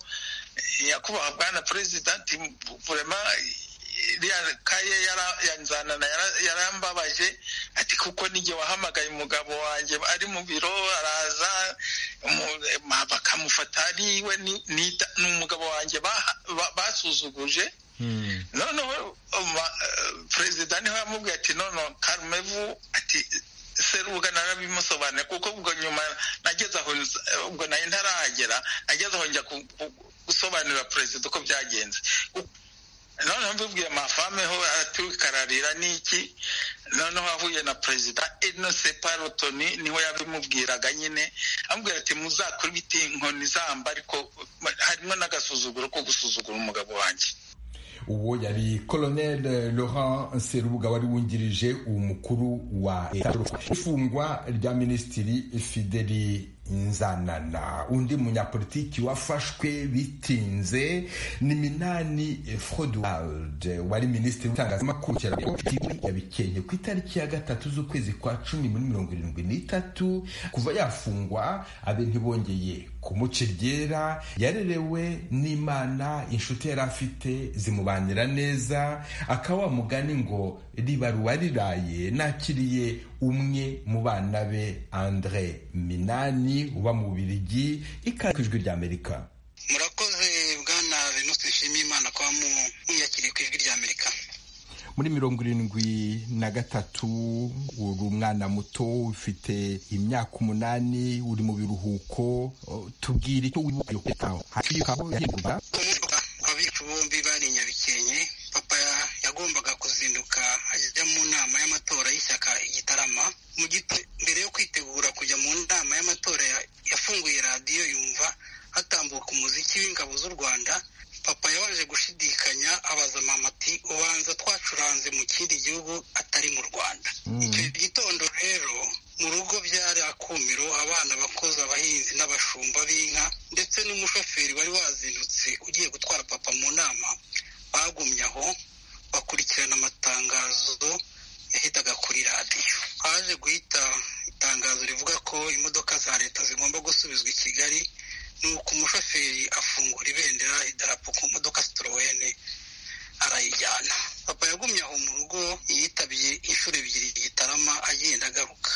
nyakubahwa bwana perezida ati burema iriya kaye yanzanana yarambabaje ati kuko n'igihe wahamagaye umugabo wanjye ari mu biro araza bakamufata ariwe ni umugabo wanjye basuzuguje noneho perezida niho yamubwiye ati none karumevu ati serubuga narabimusobanura kuko ubwo nyuma nageze aho ubwo nayo ntarahagera nageze aho njya gusobanurira perezida uko byagenze noneho mbibwiye mafame ho aratukararira n'iki noneho ahuye na perezida inose parotoni niho yabimubwiraga nyine amubwira ati muzakora ibiti inkoni zamba ariko harimo n'agasuzuguro ko gusuzugura umugabo wanjye uwo yari colonel laurent serubuga wari wungirije umukuru wa ifungwa rya minisitiri fideli nzanana undi munyapolitiki wafashwe bitinze ni minani froduwalde wari minisitiri w'itangazamakuru yabikenye ku itariki ya gatatu z'ukwezi kwa cumi muri mirongo irindwi n'itatu kuva yafungwa abe ntibongeye kumuca iryera yarerewe n'imana inshuti yari afite zimubanira neza akaba wamugani ngo ribaruwa riraye nakiriye umwe mu bana be andre minani uba mu bubirigi ikaze ijwi ry'amerika murakoze bwana venuste nshimiye imana kuba mwiyakiriye ku ijwi ry'amerika muri mirongo irindwi na gatatu uri umwana muto ufite imyaka umunani uri mu biruhuko tubwire icyo wibukiyoketaho hakiyukaho yegurwa abicu bombi bari inyabikenye papa yagombaga kuzinduka ajya mu nama y'amatora y'ishyaka igitarama mu gito mbere yo kwitegura kujya mu nama y'amatora yafunguye radiyo yumva hatambuka umuziki w'ingabo z'u rwanda papa yabaje gushidikanya abaza mama ati ubanza twacuranze mu kindi gihugu atari mu rwanda icyo gitondo rero mu rugo byari akumiro abana bakoze abahinzi n'abashumba b'inka ndetse n'umushoferi wari wazindutse ugiye gutwara papa mu nama bagumye aho bakurikirana amatangazo yahitaga kuri radiyo haje guhita itangazo rivuga ko imodoka za leta zigomba gusubizwa i kigali nuko umushoferi afungura ibendera idarapo ku modoka sitorowene arayijyana papa yagumye aho mu rugo yitabye inshuro ebyiri gitarama agenda agaruka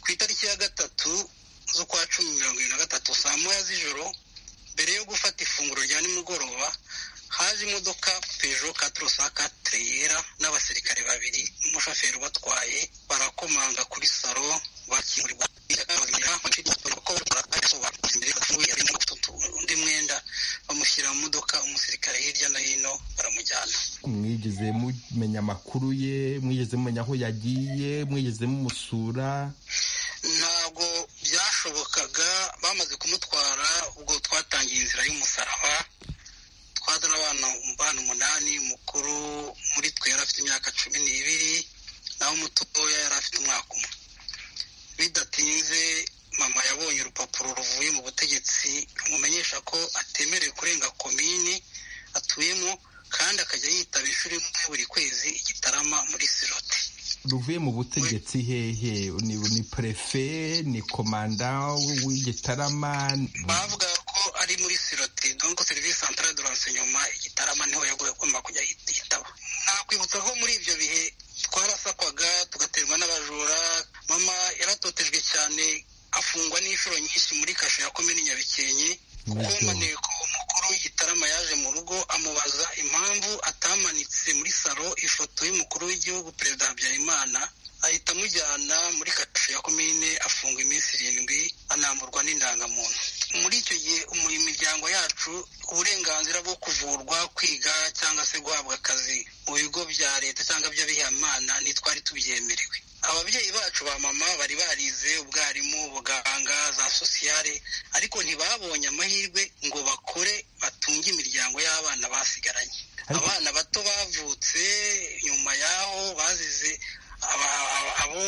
ku itariki ya gatatu z'ukwa cumi mirongo irindwi na gatatu saa moya z'ijoro mbere yo gufata ifunguro rya nimugoroba haje imodoka pejo katire yera n'abasirikare babiri n'umushoferi ubatwaye barakomanga kuri saro bakingurirwa undi mwenda bamushyira mu modoka umusirikare hirya no hino baramujyana mwigeze mumenya amakuru ye mwigeze mumenya aho yagiye mwigeze mumusura ntabwo byashobokaga bamaze kumutwara ubwo twatangiye inzira y'umusaraba twadura abana umubano umunani umukuru muri twe yari afite imyaka cumi n'ibiri naho umutoya yari afite umwaka umwe bidatinze mama yabonye urupapuro ruvuye mu butegetsi rumumenyesha ko atemerewe kurenga komini atuyemo kandi akajya yitaba ishuri buri kwezi igitarama muri siroti ruvuye mu butegetsi hehe ni perefe ni komanda w'igitarama bavuga ko ari muri siroti donko serivisi santara de renseignement igitarama niho yagomba kujya yitaba nakwibutsa ko muri ibyo bihe twarasakwaga tugaterwa n'abajura mama yaratotejwe cyane afungwa n'inshuro nyinshi muri kasho ya komini nyabikenke kuko maneko umukuru w'igitarama yaje mu rugo amubaza impamvu atamanitse muri saro ifoto y'umukuru w'igihugu perezida habyarimana ahita amujyana muri kasho ya komine afunga iminsi irindwi anamburwa n'indangamuntu muri icyo gihe imiryango yacu uburenganzira bwo kuvurwa kwiga cyangwa se guhabwa akazi mu bigo bya leta cyangwa by'abihayimana ntitwari tubyemerewe ababyeyi bacu ba mama bari barize ubwarimu ubuganga za sosiyale ariko ntibabonye amahirwe ngo bakore batunge imiryango y'abana basigaranye abana bato bavutse nyuma y'aho bazize abo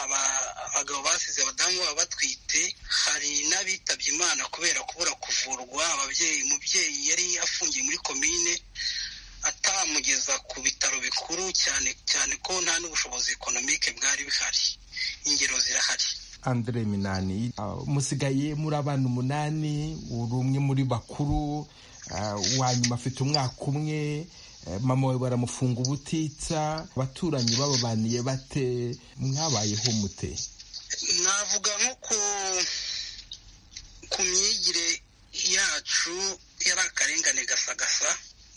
abagabo basize abadamu baba batwite hari n'abitabye imana kubera kubura kuvurwa ababyeyi umubyeyi yari afungiye muri komine atamugeza ku bitaro bikuru cyane cyane ko nta n'ubushobozi ekonomike bwari buhari ingero zirahari andre minani musigaye muri abana umunani uri umwe muri bakuru wa nyuma afite umwaka umwe mama we baramufunga ubutitsa abaturanyi bababaniye bate mwabayeho mute navuga nko ku myigire yacu yari akarengane gasagasa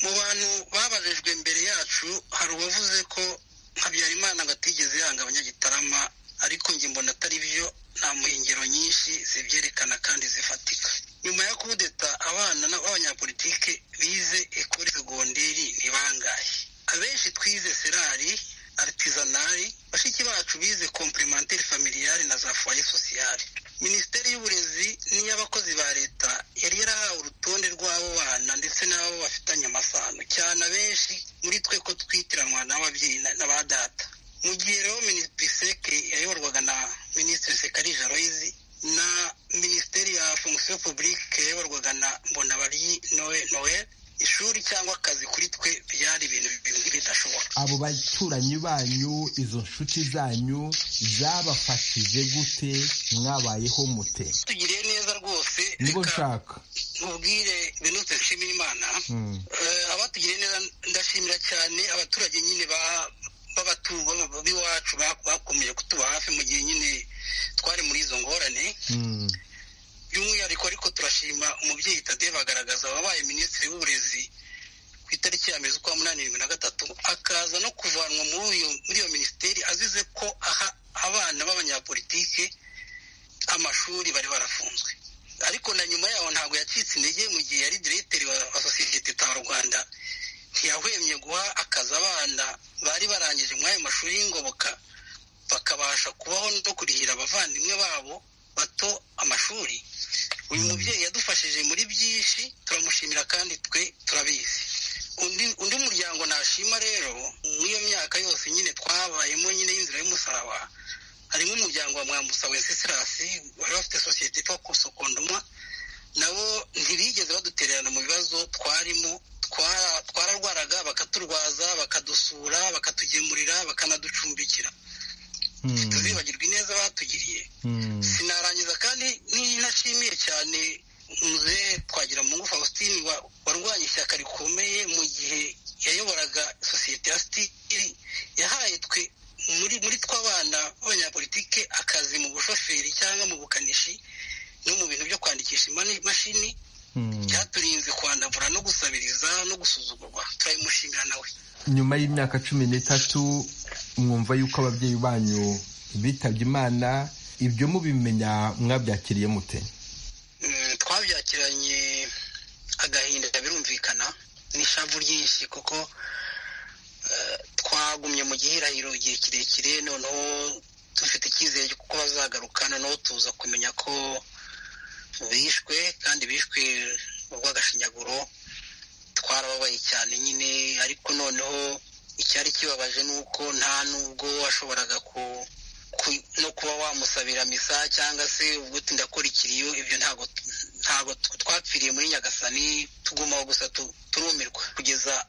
mu bantu babajijwe mbere yacu hari uwavuze ko habyarimana atigeze yanga abanyagitarama ariko njye mbona atari byo nta muhingiro nyinshi zibyerekana kandi zifatika nyuma yo kudeta abana b'abanyapolitike bize ekore segonderi ni bangahe abenshi twize serari aritisanari bashiki bacu bize komplementeri familiyari na za foye sosiyali minisiteri y'uburezi n'iy'abakozi ba leta yari yarahawe urutonde rw'abo bana ndetse n'abo bafitanye amasano cyane abenshi muri twe ko twitiranwa n'ababyeyi na- n'aba data mu gihe rero minisitiri yayoborwaga na minisitiri sekarije aloyizi na minisiteri ya fonction publique yayoborwaga na mbonabaryi noel noel ishuri cyangwa akazi kuri twe byari ibintu bimwe bidashoboka abo baturanyi banyu izo nshuti zanyu zabafashije gute mwabayeho mute tugiriye neza rwose nibo nshaka mubwire benutse nshimira imana Mm. Eh, abatugiriye neza ndashimira cyane abaturage nyine ba- b'abatugo b'iwacu ba- bakomeje kutuba hafi mu gihe nyine twari muri izo ngorane by'umwihariko ariko turashima umubyeyi tadeye bagaragaza wabaye minisitiri w'uburezi ku itariki ya mbere z'ukwa munani bibiri na gatatu akaza no kuvanwa muri iyo muri iyo minisiteri azize ko aha abana b'abanyapolitike amashuri bari barafunzwe ariko na nyuma yaho ntabwo yacitse intege mu gihe yari diregiteri wa wa sosiyete ta rwanda ntiyahwemye guha akazi abana bari barangije muri ayo mashuri y'ingoboka bakabasha kubaho no kurihira abavandimwe babo bato amashuri uyu mubyeyi yadufashije muri byinshi turamushimira kandi twe turabizi undi undi muryango nashima rero muri iyo myaka yose nyine twabayemo nyine y'inzira y'umusaraba harimo umuryango wa mwambusa wencesirasi wari bafite sosiyete yitwa kusokondomwa nabo ntibigeze badutererana mu bibazo twarimo twara- twararwaraga bakaturwaza bakadusura bakatugemurira bakanaducumbikira ntituzibagirwe ineza batugiriye sinarangiza kandi ninashimiye cyane muzehe twagira mungu faustin wa- warwanye ishyaka rikomeye mu gihe yayoboraga sosiyete ya stili yahaye twe muri muri tw'abana b'abanyapolitike akazi mu bushoferi cyangwa mu bukanishi no mu bintu byo kwandikisha imani- imashini byaturinze kwandavura no gusabiriza no gusuzugurwa turabimushimira nawe nyuma y'imyaka cumi n'itatu mwumva yuko ababyeyi banyu bitabye imana ibyo mubimenya mwabyakiriye mute Mm, twabyakiranye agahinda birumvikana n'ishavu ryinshi kuko eh, twagumye mu gihirahiro igihe kirekire noneho dufite icyizere kuko bazagaruka noneho tuza kumenya ko bishwe kandi bishwe urw'agashinyaguro twarababaye cyane nyine ariko noneho icyari kibabaje ni uko nta nubwo washoboraga ku ku- no kuba wamusabira misa cyangwa se ubwo ndakora ikiriyo ibyo ntabwo ntabwo tw- twapfiriye muri nyagasani tugumaho gusa tu- turumirwa kugeza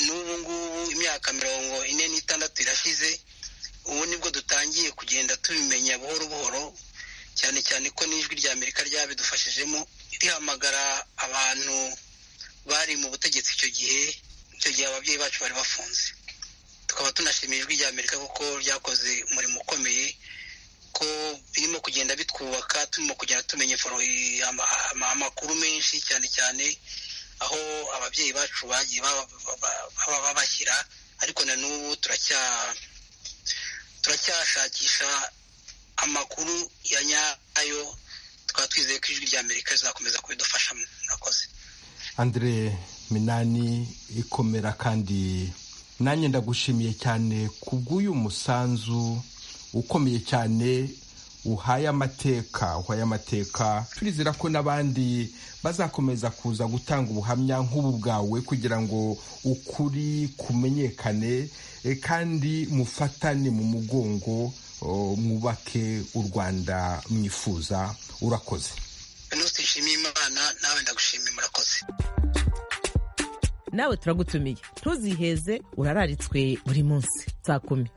n'ubu ngubu imyaka mirongo ine n'itandatu irashize ubu nibwo dutangiye kugenda tubimenya buhoro buhoro cyane cyane ko n'ijwi rya amerika ryabidufashijemo rihamagara abantu bari mu butegetsi icyo gihe icyo gihe ababyeyi bacu bari bafunze tukaba tunashimiye ijwi rya amerika kuko ryakoze umurimo ukomeye ko birimo kugenda bitwubaka turimo kugenda tumenya info- i- ama- ama- amakuru menshi cyane cyane aho ababyeyi bacu bagiye baba- baba- baba babashyira ariko na n'ubu turacya turacyashakisha amakuru ya nyayo tukaba twizeye ko ijwi rya amerika rizakomeza kubidufashamo murakoze Andre Minani ikomera kandi nanjye ndagushimiye cyane kubw'uyu musanzu ukomeye cyane uhaye amateka uhaye amateka turizera ko n'abandi bazakomeza kuza gutanga ubuhamya nk'ubu bwawe kugira ngo ukuri kumenyekane e, kandi mufatane mu mugongo o, mwubake u Rwanda mwifuza urakoze venuste nshimiye imana nawe ndagushimiye murakoze nawe turagutumiye ntuziheze urararitswe buri munsi saa kumi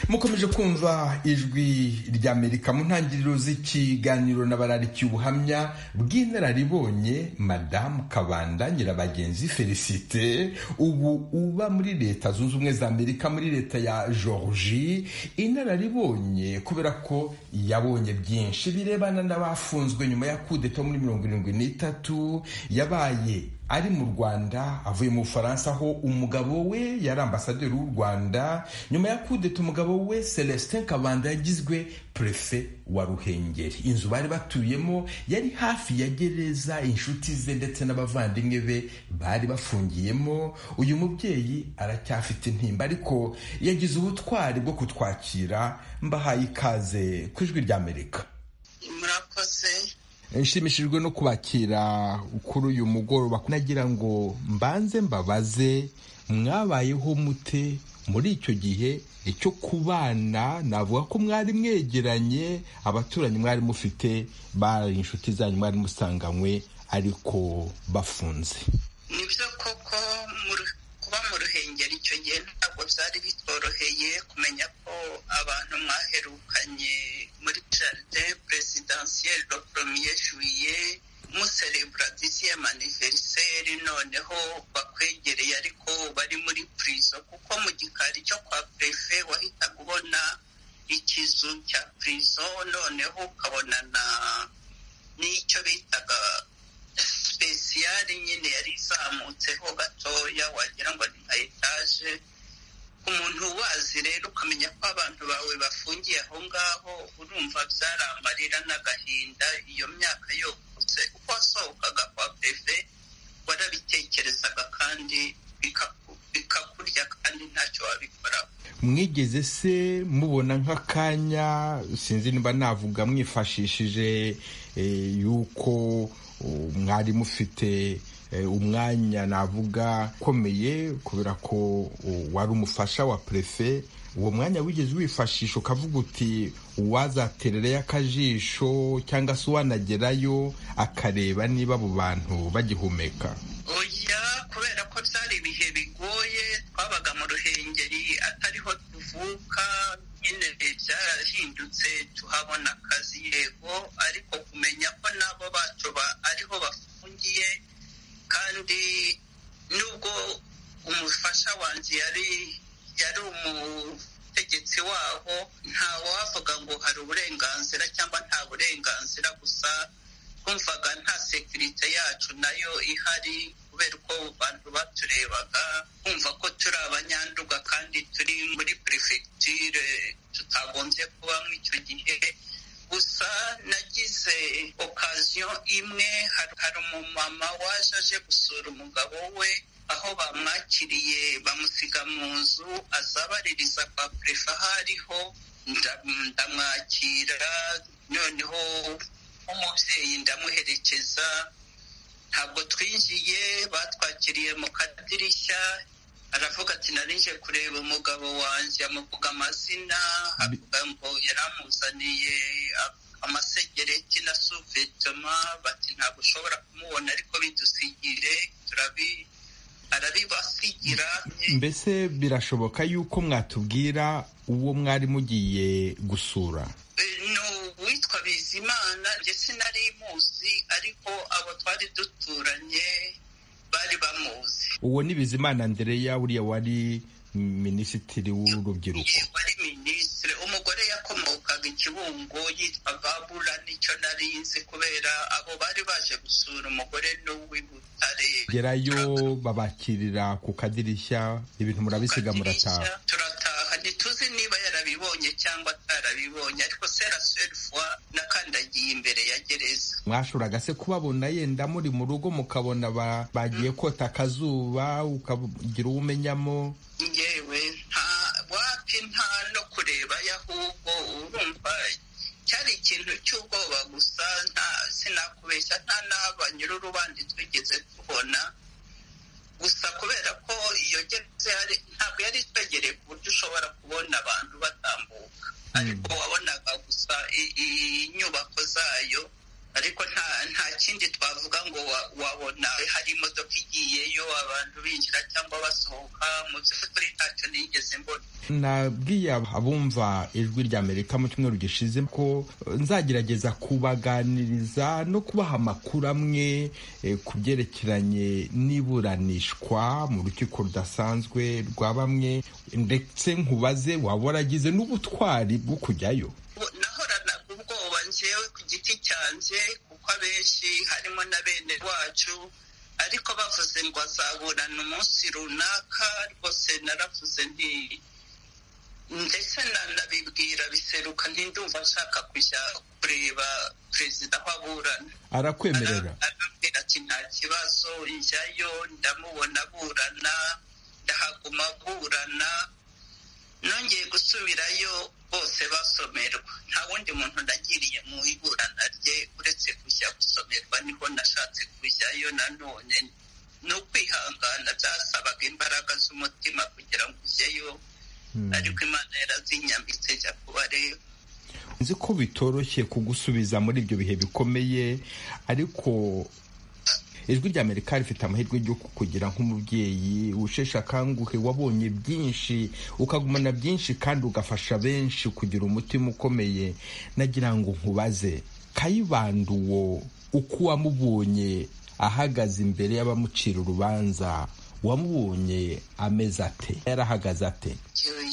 mukomeje kumva ijwi ry'amerika mu ntangiriro z'ikiganiro n'abararikiye ubuhamya bw'inararibonye madamu kabanda nyirabagenzi felicite ubu uba muri leta zunze ubumwe za amerika muri leta ya georgie inararibonye kubera ko yabonye byinshi birebana n'abafunzwe nyuma ya kudeta muri mirongo irindwi n'itatu yabaye ari mu rwanda avuye mu bufaransa aho umugabo we yari ambasaderi w'u rwanda nyuma ya kudeta umugabo we celestin kabanda yagizwe prefe wa ruhengeri inzu bari batuyemo yari hafi ya gereza inshuti ze ndetse n'abavandimwe be bari bafungiyemo uyu mubyeyi aracyafite intimba ariko yagize ubutwari bwo kutwakira mbahaye ikaze ku ijwi ry'amerika murakoze nshimishijwe no kubakira kuri uyu mugoroba nagira ngo mbanze mbabaze mwabayeho mute muri icyo gihe icyo kubana navuga ko mwari mwegeranye abaturanyi mwari mufite bari inshuti zanyu mwari musanganywe ariko bafunze ni byo koko kuba mu ruhengeri icyo gihe ntabwo byari bitoroheye kumenya ko abantu mwaherukanye muri jaride peresidansiyeri do poromiye juwiye muserebura disiyamu aniveriseri noneho bakwegereye ariko bari muri purizo kuko mu gikari cyo kwa perefe wahitaga ubona ikizu cya purizo noneho ukabona na n'icyo bitaga sipesiyare nyine yari izamutseho gatoya wagira ngo ni nka etaje ku muntu ubazi rero ukamenya ko abantu bawe bafungiye aho ngaho urumva byaramarira n'agahinda iyo myaka yokutse uko wasohokaga kwa perefe warabitekerezaga kandi bikakurya kandi ntacyo wabikoraho mwigeze se mubona nk'akanya sinzi niba navuga mwifashishije yuko mwari mufite umwanya navuga ukomeye kubera ko wari umufasha wa perefe uwo mwanya wigeze wifashisha ukavuga uti uwazaterereyo akajisho cyangwa se uwanagerayo akareba niba abo bantu bagihumeka oya kubera ko byari ibihe bigoye twabaga mu ruhengeri atariho tuvuka nyine byarahindutse tuhabona akazi yego ariko kumenya ko nabo bacu ariho bafungiye kandi nubwo umufasha wanjye yari yari umutegetsi waho nta wavuga ngo hari uburenganzira cyangwa nta burenganzira gusa twumvaga nta sekirite yacu nayo ihari kubera uko abantu baturebaga kumva ko turi abanyanduga kandi turi muri perefegitire tutagombye kubamo icyo gihe gusa nagize okaziyo imwe hari umumama waje aje gusura umugabo we aho bamwakiriye bamusiga mu nzu azabaririza kwa perefe aho ariho ndamwakira noneho nk'umubyeyi ndamuherekeza ntabwo twinjiye batwakiriye mu kadirishya aravuga ati narinje kureba umugabo wanjye amuvuga amazina avuga ngo yaramuzaniye amasegereti na suvetoma bati ntabwo ushobora kumubona ariko bidusigire turabi arabibasigira mbese birashoboka yuko mwatubwira uwo mwari mugiye gusura uwitwa bizimana njye sinari muzi ariko abo twari duturanye bari bamuzi uwo ni bizimana ndereya uriya wari minisitiri w'urubyiruko wari minisitiri umugore yakomokaga ikibungo yitwa babura nicyo nari nzi kubera abo bari baje gusura umugore n'uw'ibutare gerayo babakirira ku kadirishya ibintu murabisiga murataha turataha ntituzi niba yarabibonye cyangwa atarabibonye ariko seraserifuwa nakandagiye imbere ya gereza mwashoboraga se kubabona yenda muri mu rugo mukabona bagiye kota akazuba ukagira uwo umenyamo ngewe nta wapi nta no kurebayo ahubwo urumva cyari ikintu cy'ubwoba gusa nta sinakubeshya nta n'aba nyir'urubandi twigeze tubona gusa kubera ko iyo gereza ntabwo yari twegereye ku buryo ushobora kubona abantu batambuka ariko wabonaga gusa inyubako zayo ariko nta nta kindi twavuga ngo wabona hari imodoka igiyeyo abantu binjira cyangwa basohoka mu by'ukuri ntacyo nigeze mbona nabwiye abumva ijwi rya amerika mu cyumweru gishize ko nzagerageza kubaganiriza no kubaha amakuru amwe ku byerekeranye n'iburanishwa mu rukiko rudasanzwe rwa bamwe ndetse nkubaze waba waragize n'ubutwari bwo kujyayo nahoranaga ubwoba njyewe ku giti cyanjye kuko abenshi harimo na bene wacu ariko bavuze ngo azaburana umunsi runaka rwose naravuze nti ndetse nanabibwira biseruka ntindumva nshaka kujya kureba perezida aho aburana arakwemerera arambwira ati nta kibazo njyayo ndamubona aburana ndahaguma aburana nongeye gusubirayo bose basomerwa nta wundi muntu nagiriye mu iburana rye uretse kujya gusomerwa niho nashatse kujyayo nanone ni ukwihangana byasabaga imbaraga z'umutima kugira ngo ujyeyo ariko imana yarazinyambitse jya kuba rero nzi ko bitoroshye kugusubiza muri ibyo bihe bikomeye ariko ijwi rya amerika rifite amahirwe yo kukugira nk'umubyeyi usheshe akanguhe wabonye byinshi ukagumana byinshi kandi ugafasha benshi kugira umutima ukomeye nagira ngo nkubaze kayibanda uwo uko wamubonye ahagaze imbere y'abamucira urubanza wamubonye ameze ate yarahagaze ate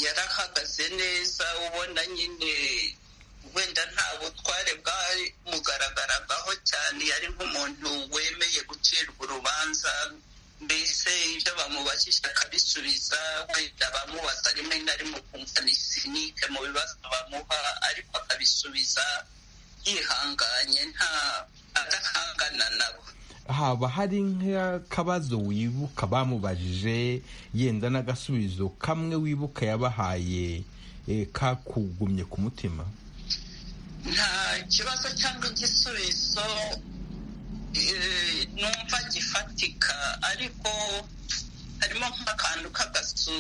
yarahagaze neza ubona nyine wenda nta butware bwamugaragaraho cyane yari nk'umuntu wemeye gucirwa urubanza mbese ibyo bamubajije akabisubiza wenda bamubaza rimwe na rimwe ukumva ni sinike mu bibazo bamuha ariko akabisubiza yihanganye nta adahangana nabo haba hari nk'akabazo wibuka bamubajije yenda n'agasubizo kamwe wibuka yabahaye kakugumye ku mutima nta kibazo cyangwa igisubizo numva gifatika ariko harimo nk'akantu k'agasu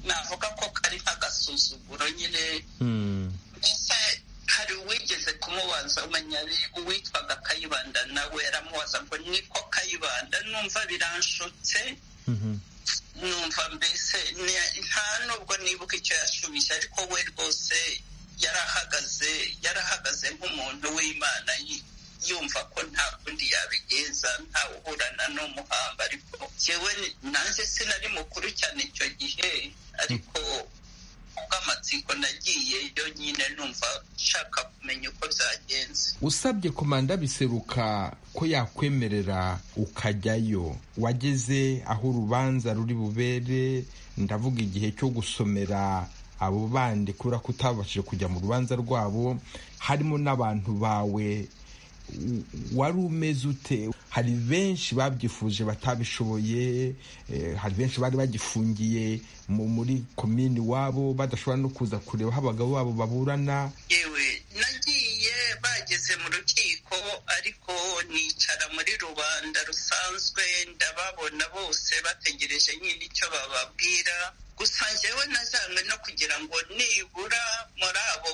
navuga ko kari nk'agasuzuguro nyine mbese hari uwigeze kumubaza umanyari uwitwaga kayibanda nawe aramubaza ngo niko kayibanda numva biranshutse numva mbese nta nubwo nibuka icyo yashubije ariko we rwose yarahagaze yarahagaze nk'umuntu w'imana yumva ko nta kundi yabigenza ntawe uhurana n'umuhamba ariko yewe nanjye sinari mukuru cyane icyo gihe ariko ubw'amatsiko nagiyeyo nyine numva nshaka kumenya uko byagenze usabye komanda biseruka ko yakwemerera ukajyayo wageze aho urubanza ruri bubere ndavuga igihe cyo gusomera abo bandi kubera ko utabashije kujya mu rubanza rwabo harimo n'abantu bawe wari umeze ute hari benshi babyifuje batabishoboye hari benshi bari bagifungiye muri komini wabo badashobora no kuza kureba aho abagabo babo baburana yewe nagiye bageze mu rukiko ariko nicara muri rubanda rusanzwe ndababona bose bategereje nyine icyo bababwira gusa njyewe nazanywe no kugira ngo nibura muri abo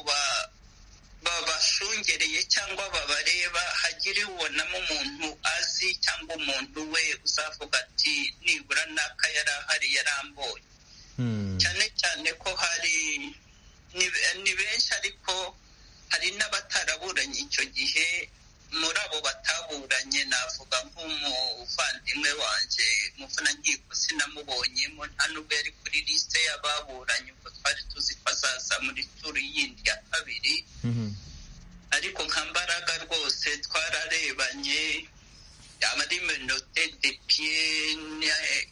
babashungereye cyangwa babareba hagire ubonamo umuntu azi cyangwa umuntu we uzavuga ati nibura n'aka yari ahari yarambonye cyane cyane ko hari ni benshi ariko hari n'abataraburanye icyo gihe muri abo bataburanye navuga nk'umuvandimwe wanjye umuvunankiko sinamubonyemo nta nubwo yari kuri lisite y'ababuranye ubwo twari tuzi ko azaza muri turu yindi ya kabiri ariko nka mbaraga rwose twararebanye ari menote de piye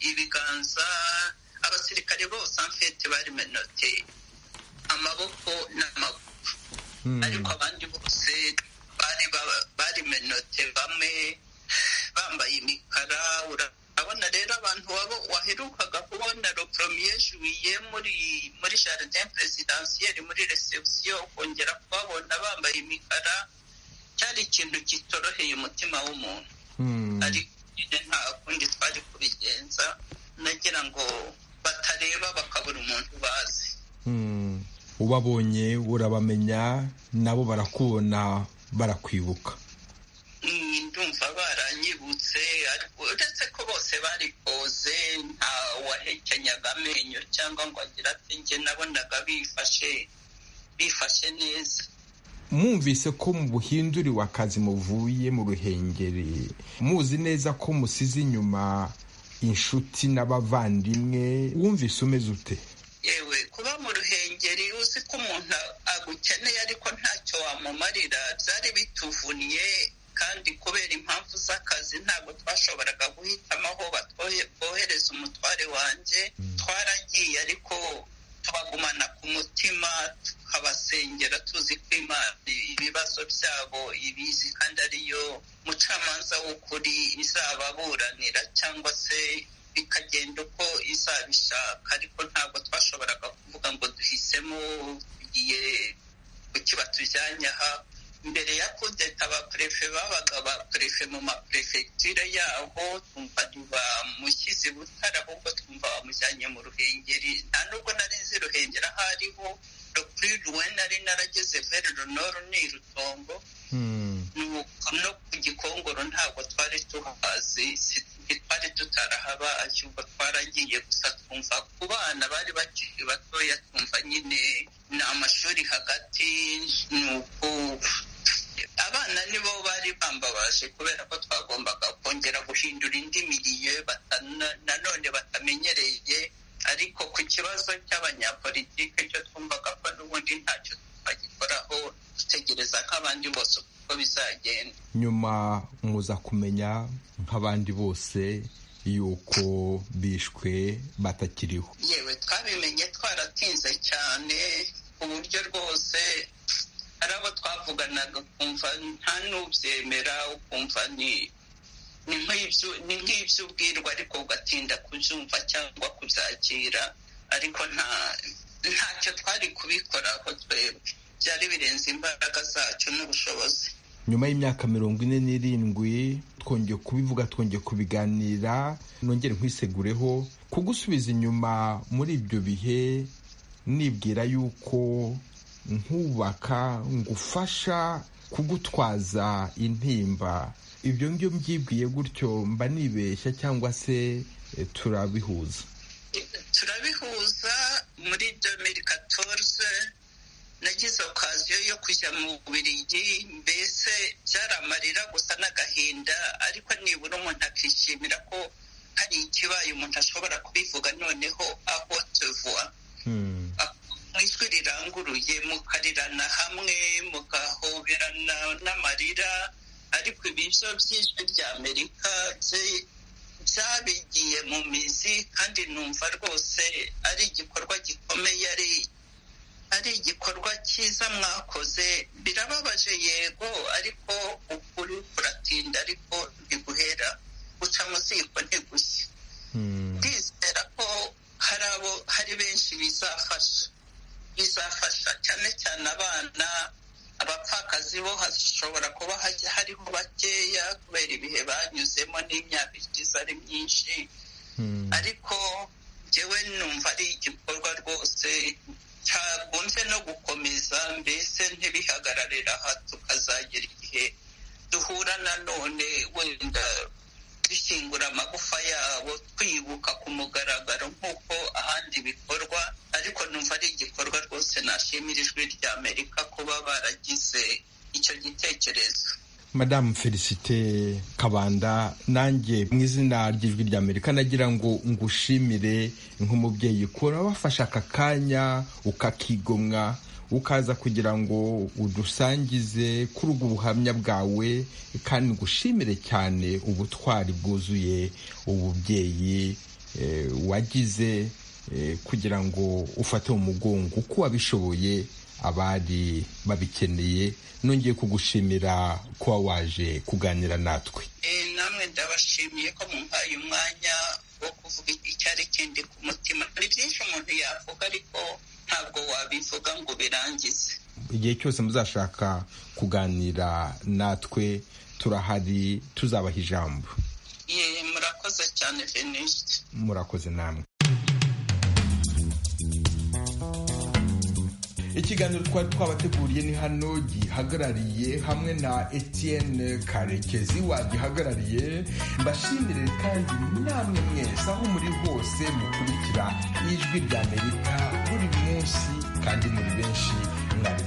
ibiganza abasirikare bose amfete bari menote amaboko n'amaguru ariko abandi bose bari menote bamwe bambaye imikara urabona rero abantu wabo waherukaga kubona ropromiye juwiye muri muri jardin presidansiyeri muri reception ukongera kubabona bambaye imikara cyari ikintu kitoroheye umutima w'umuntu ariko nta kundi twari kubigenza nagira ngo batareba bakabura umuntu bazi ubabonye urabamenya nabo barakubona barakwibuka ndumva baranyibutse uretse ko bose bari koze nta wahekenyaga amenyo cyangwa ngo agira ati njye nabonaga bifashe bifashe neza mwumvise ko mu buhinduriwe akazi muvuye mu ruhengeri muzi neza ko musize inyuma inshuti n'abavandimwe wumvise umeze ute yewe kuba mu ruhengeri uzi ko umuntu agukeneye ariko ntacyo wamumarira byari bituvunnye kandi kubera impamvu z'akazi ntabwo twashoboraga guhitamo aho bohereza umutware wanjye twaragiye ariko tubagumana ku mutima tukabasengera tuzi ko imana ibibazo byabo ibizi kandi ariyo mucamanza w'ukuri izababuranira cyangwa se bikagenda uko izabishaka ariko ntabwo twashoboraga kuvuga ngo duhisemo tugiye kukiba tujyanye aha mbere ya kudeta abapurefe babaga abapurefe mu maperefegitire yaho twumva ntibamushyize butare ahubwo twumva bamujyanye mu ruhengeri nta nubwo nari nzi ruhengeri aho ariho rupuriruwe nari narageze verinoro ni rutongo no ku gikongoro ntabwo twari tuhazi twari tutarahaba ahubwo twaragiye gusa twumva ku bana bari bakiri batoya twumva nyine ni amashuri hagati ni uko abana nibo bari bambabaje kubera ko twagombaga kongera guhindura indi miliyo nanone batamenyereye ariko ku kibazo cy'abanyapolitike cyo twumvaga ko n'ubundi ntacyo twagikoraho dutegereza nk'abandi bose uko bizagenda nyuma muza kumenya nk'abandi bose yuko bishwe batakiriho yewe twabimenye twaratinze cyane ku buryo rwose hari abo twavuganaga ukumva nta n'ubyemera ukumva ni ni nk'ibyo ubwirwa ariko ugatinda kubyumva cyangwa kubyakira ariko nta ntacyo twari kubikoraho twebwe byari birenze imbaraga zacu n'ubushobozi nyuma y'imyaka mirongo ine n'irindwi twongeye kubivuga twongeye kubiganira nongere nkwisegureho kugusubiza inyuma muri ibyo bihe nibwira yuko nkubaka ngufasha kugutwaza intimba ibyo ngibyo mbyibwiye gutyo mba nibeshya cyangwa se turabihuza turabihuza muri domeri katorze nagize okaziyo yo kujya mu Bubiligi mbese byari amarira gusa n'agahinda ariko nibura umuntu akishimira ko hari ikibaye umuntu ashobora kubivuga noneho aho tuvuwa mu ijwi riranguruye mukarirana hamwe mugahoberana n'amarira ariko ibiryo by'ijwi rya amerika byabigiye mu mizi kandi numva rwose ari igikorwa gikomeye ari ari igikorwa cyiza mwakoze birababaje yego ariko ukuri kuratinda ariko ntiguhera guca mu ziko ntigushye ndizera ko hari abo hari benshi bizafasha bizafasha cyane cyane abana abapfakazi bo hashobora kuba hariho bakeya kubera ibihe banyuzemo n'imyaka igize ari myinshi ariko njyewe numva ari igikorwa rwose cyakunze no gukomeza mbese ntibihagararira aha tukazagera igihe duhura na none wenda dushyingura amagufa yabo twibuka ku mugaragaro nk'uko ahandi bikorwa ariko numva ari igikorwa rwose nashimira ijwi rya amerika kuba baragize icyo gitekerezo madamu felicite kabanda nanjye mu izina ry'ijwi rya amerika nagira ngo ngushimire nk'umubyeyi ukora wafashe aka kanya ukakigomwa ukaza kugira ngo udusangize kuri ubwo buhamya bwawe kandi ngushimire cyane ubutwari bwuzuye ububyeyi wagize kugira ngo ufate mu mugongo uko wabishoboye abari babikeneye nongeye kugushimira kuba waje kuganira natwe namwe ndabashimiye ko mumpaye umwanya wo kuvuga icyari kindi ku mutima hari byinshi umuntu yavuga ariko ntabwo wabivuga ngo birangize igihe cyose muzashaka kuganira natwe turahari tuzabaha ijambo yeee murakoze cyane venisite murakoze namwe ikiganiro twari twabateguriye ni hano gihagarariye hamwe na etienne karekezi wagihagarariye mbashimire kandi namwe mwese aho muri hose mukurikira ijwi rya amerika buri munsi kandi muri benshi mwari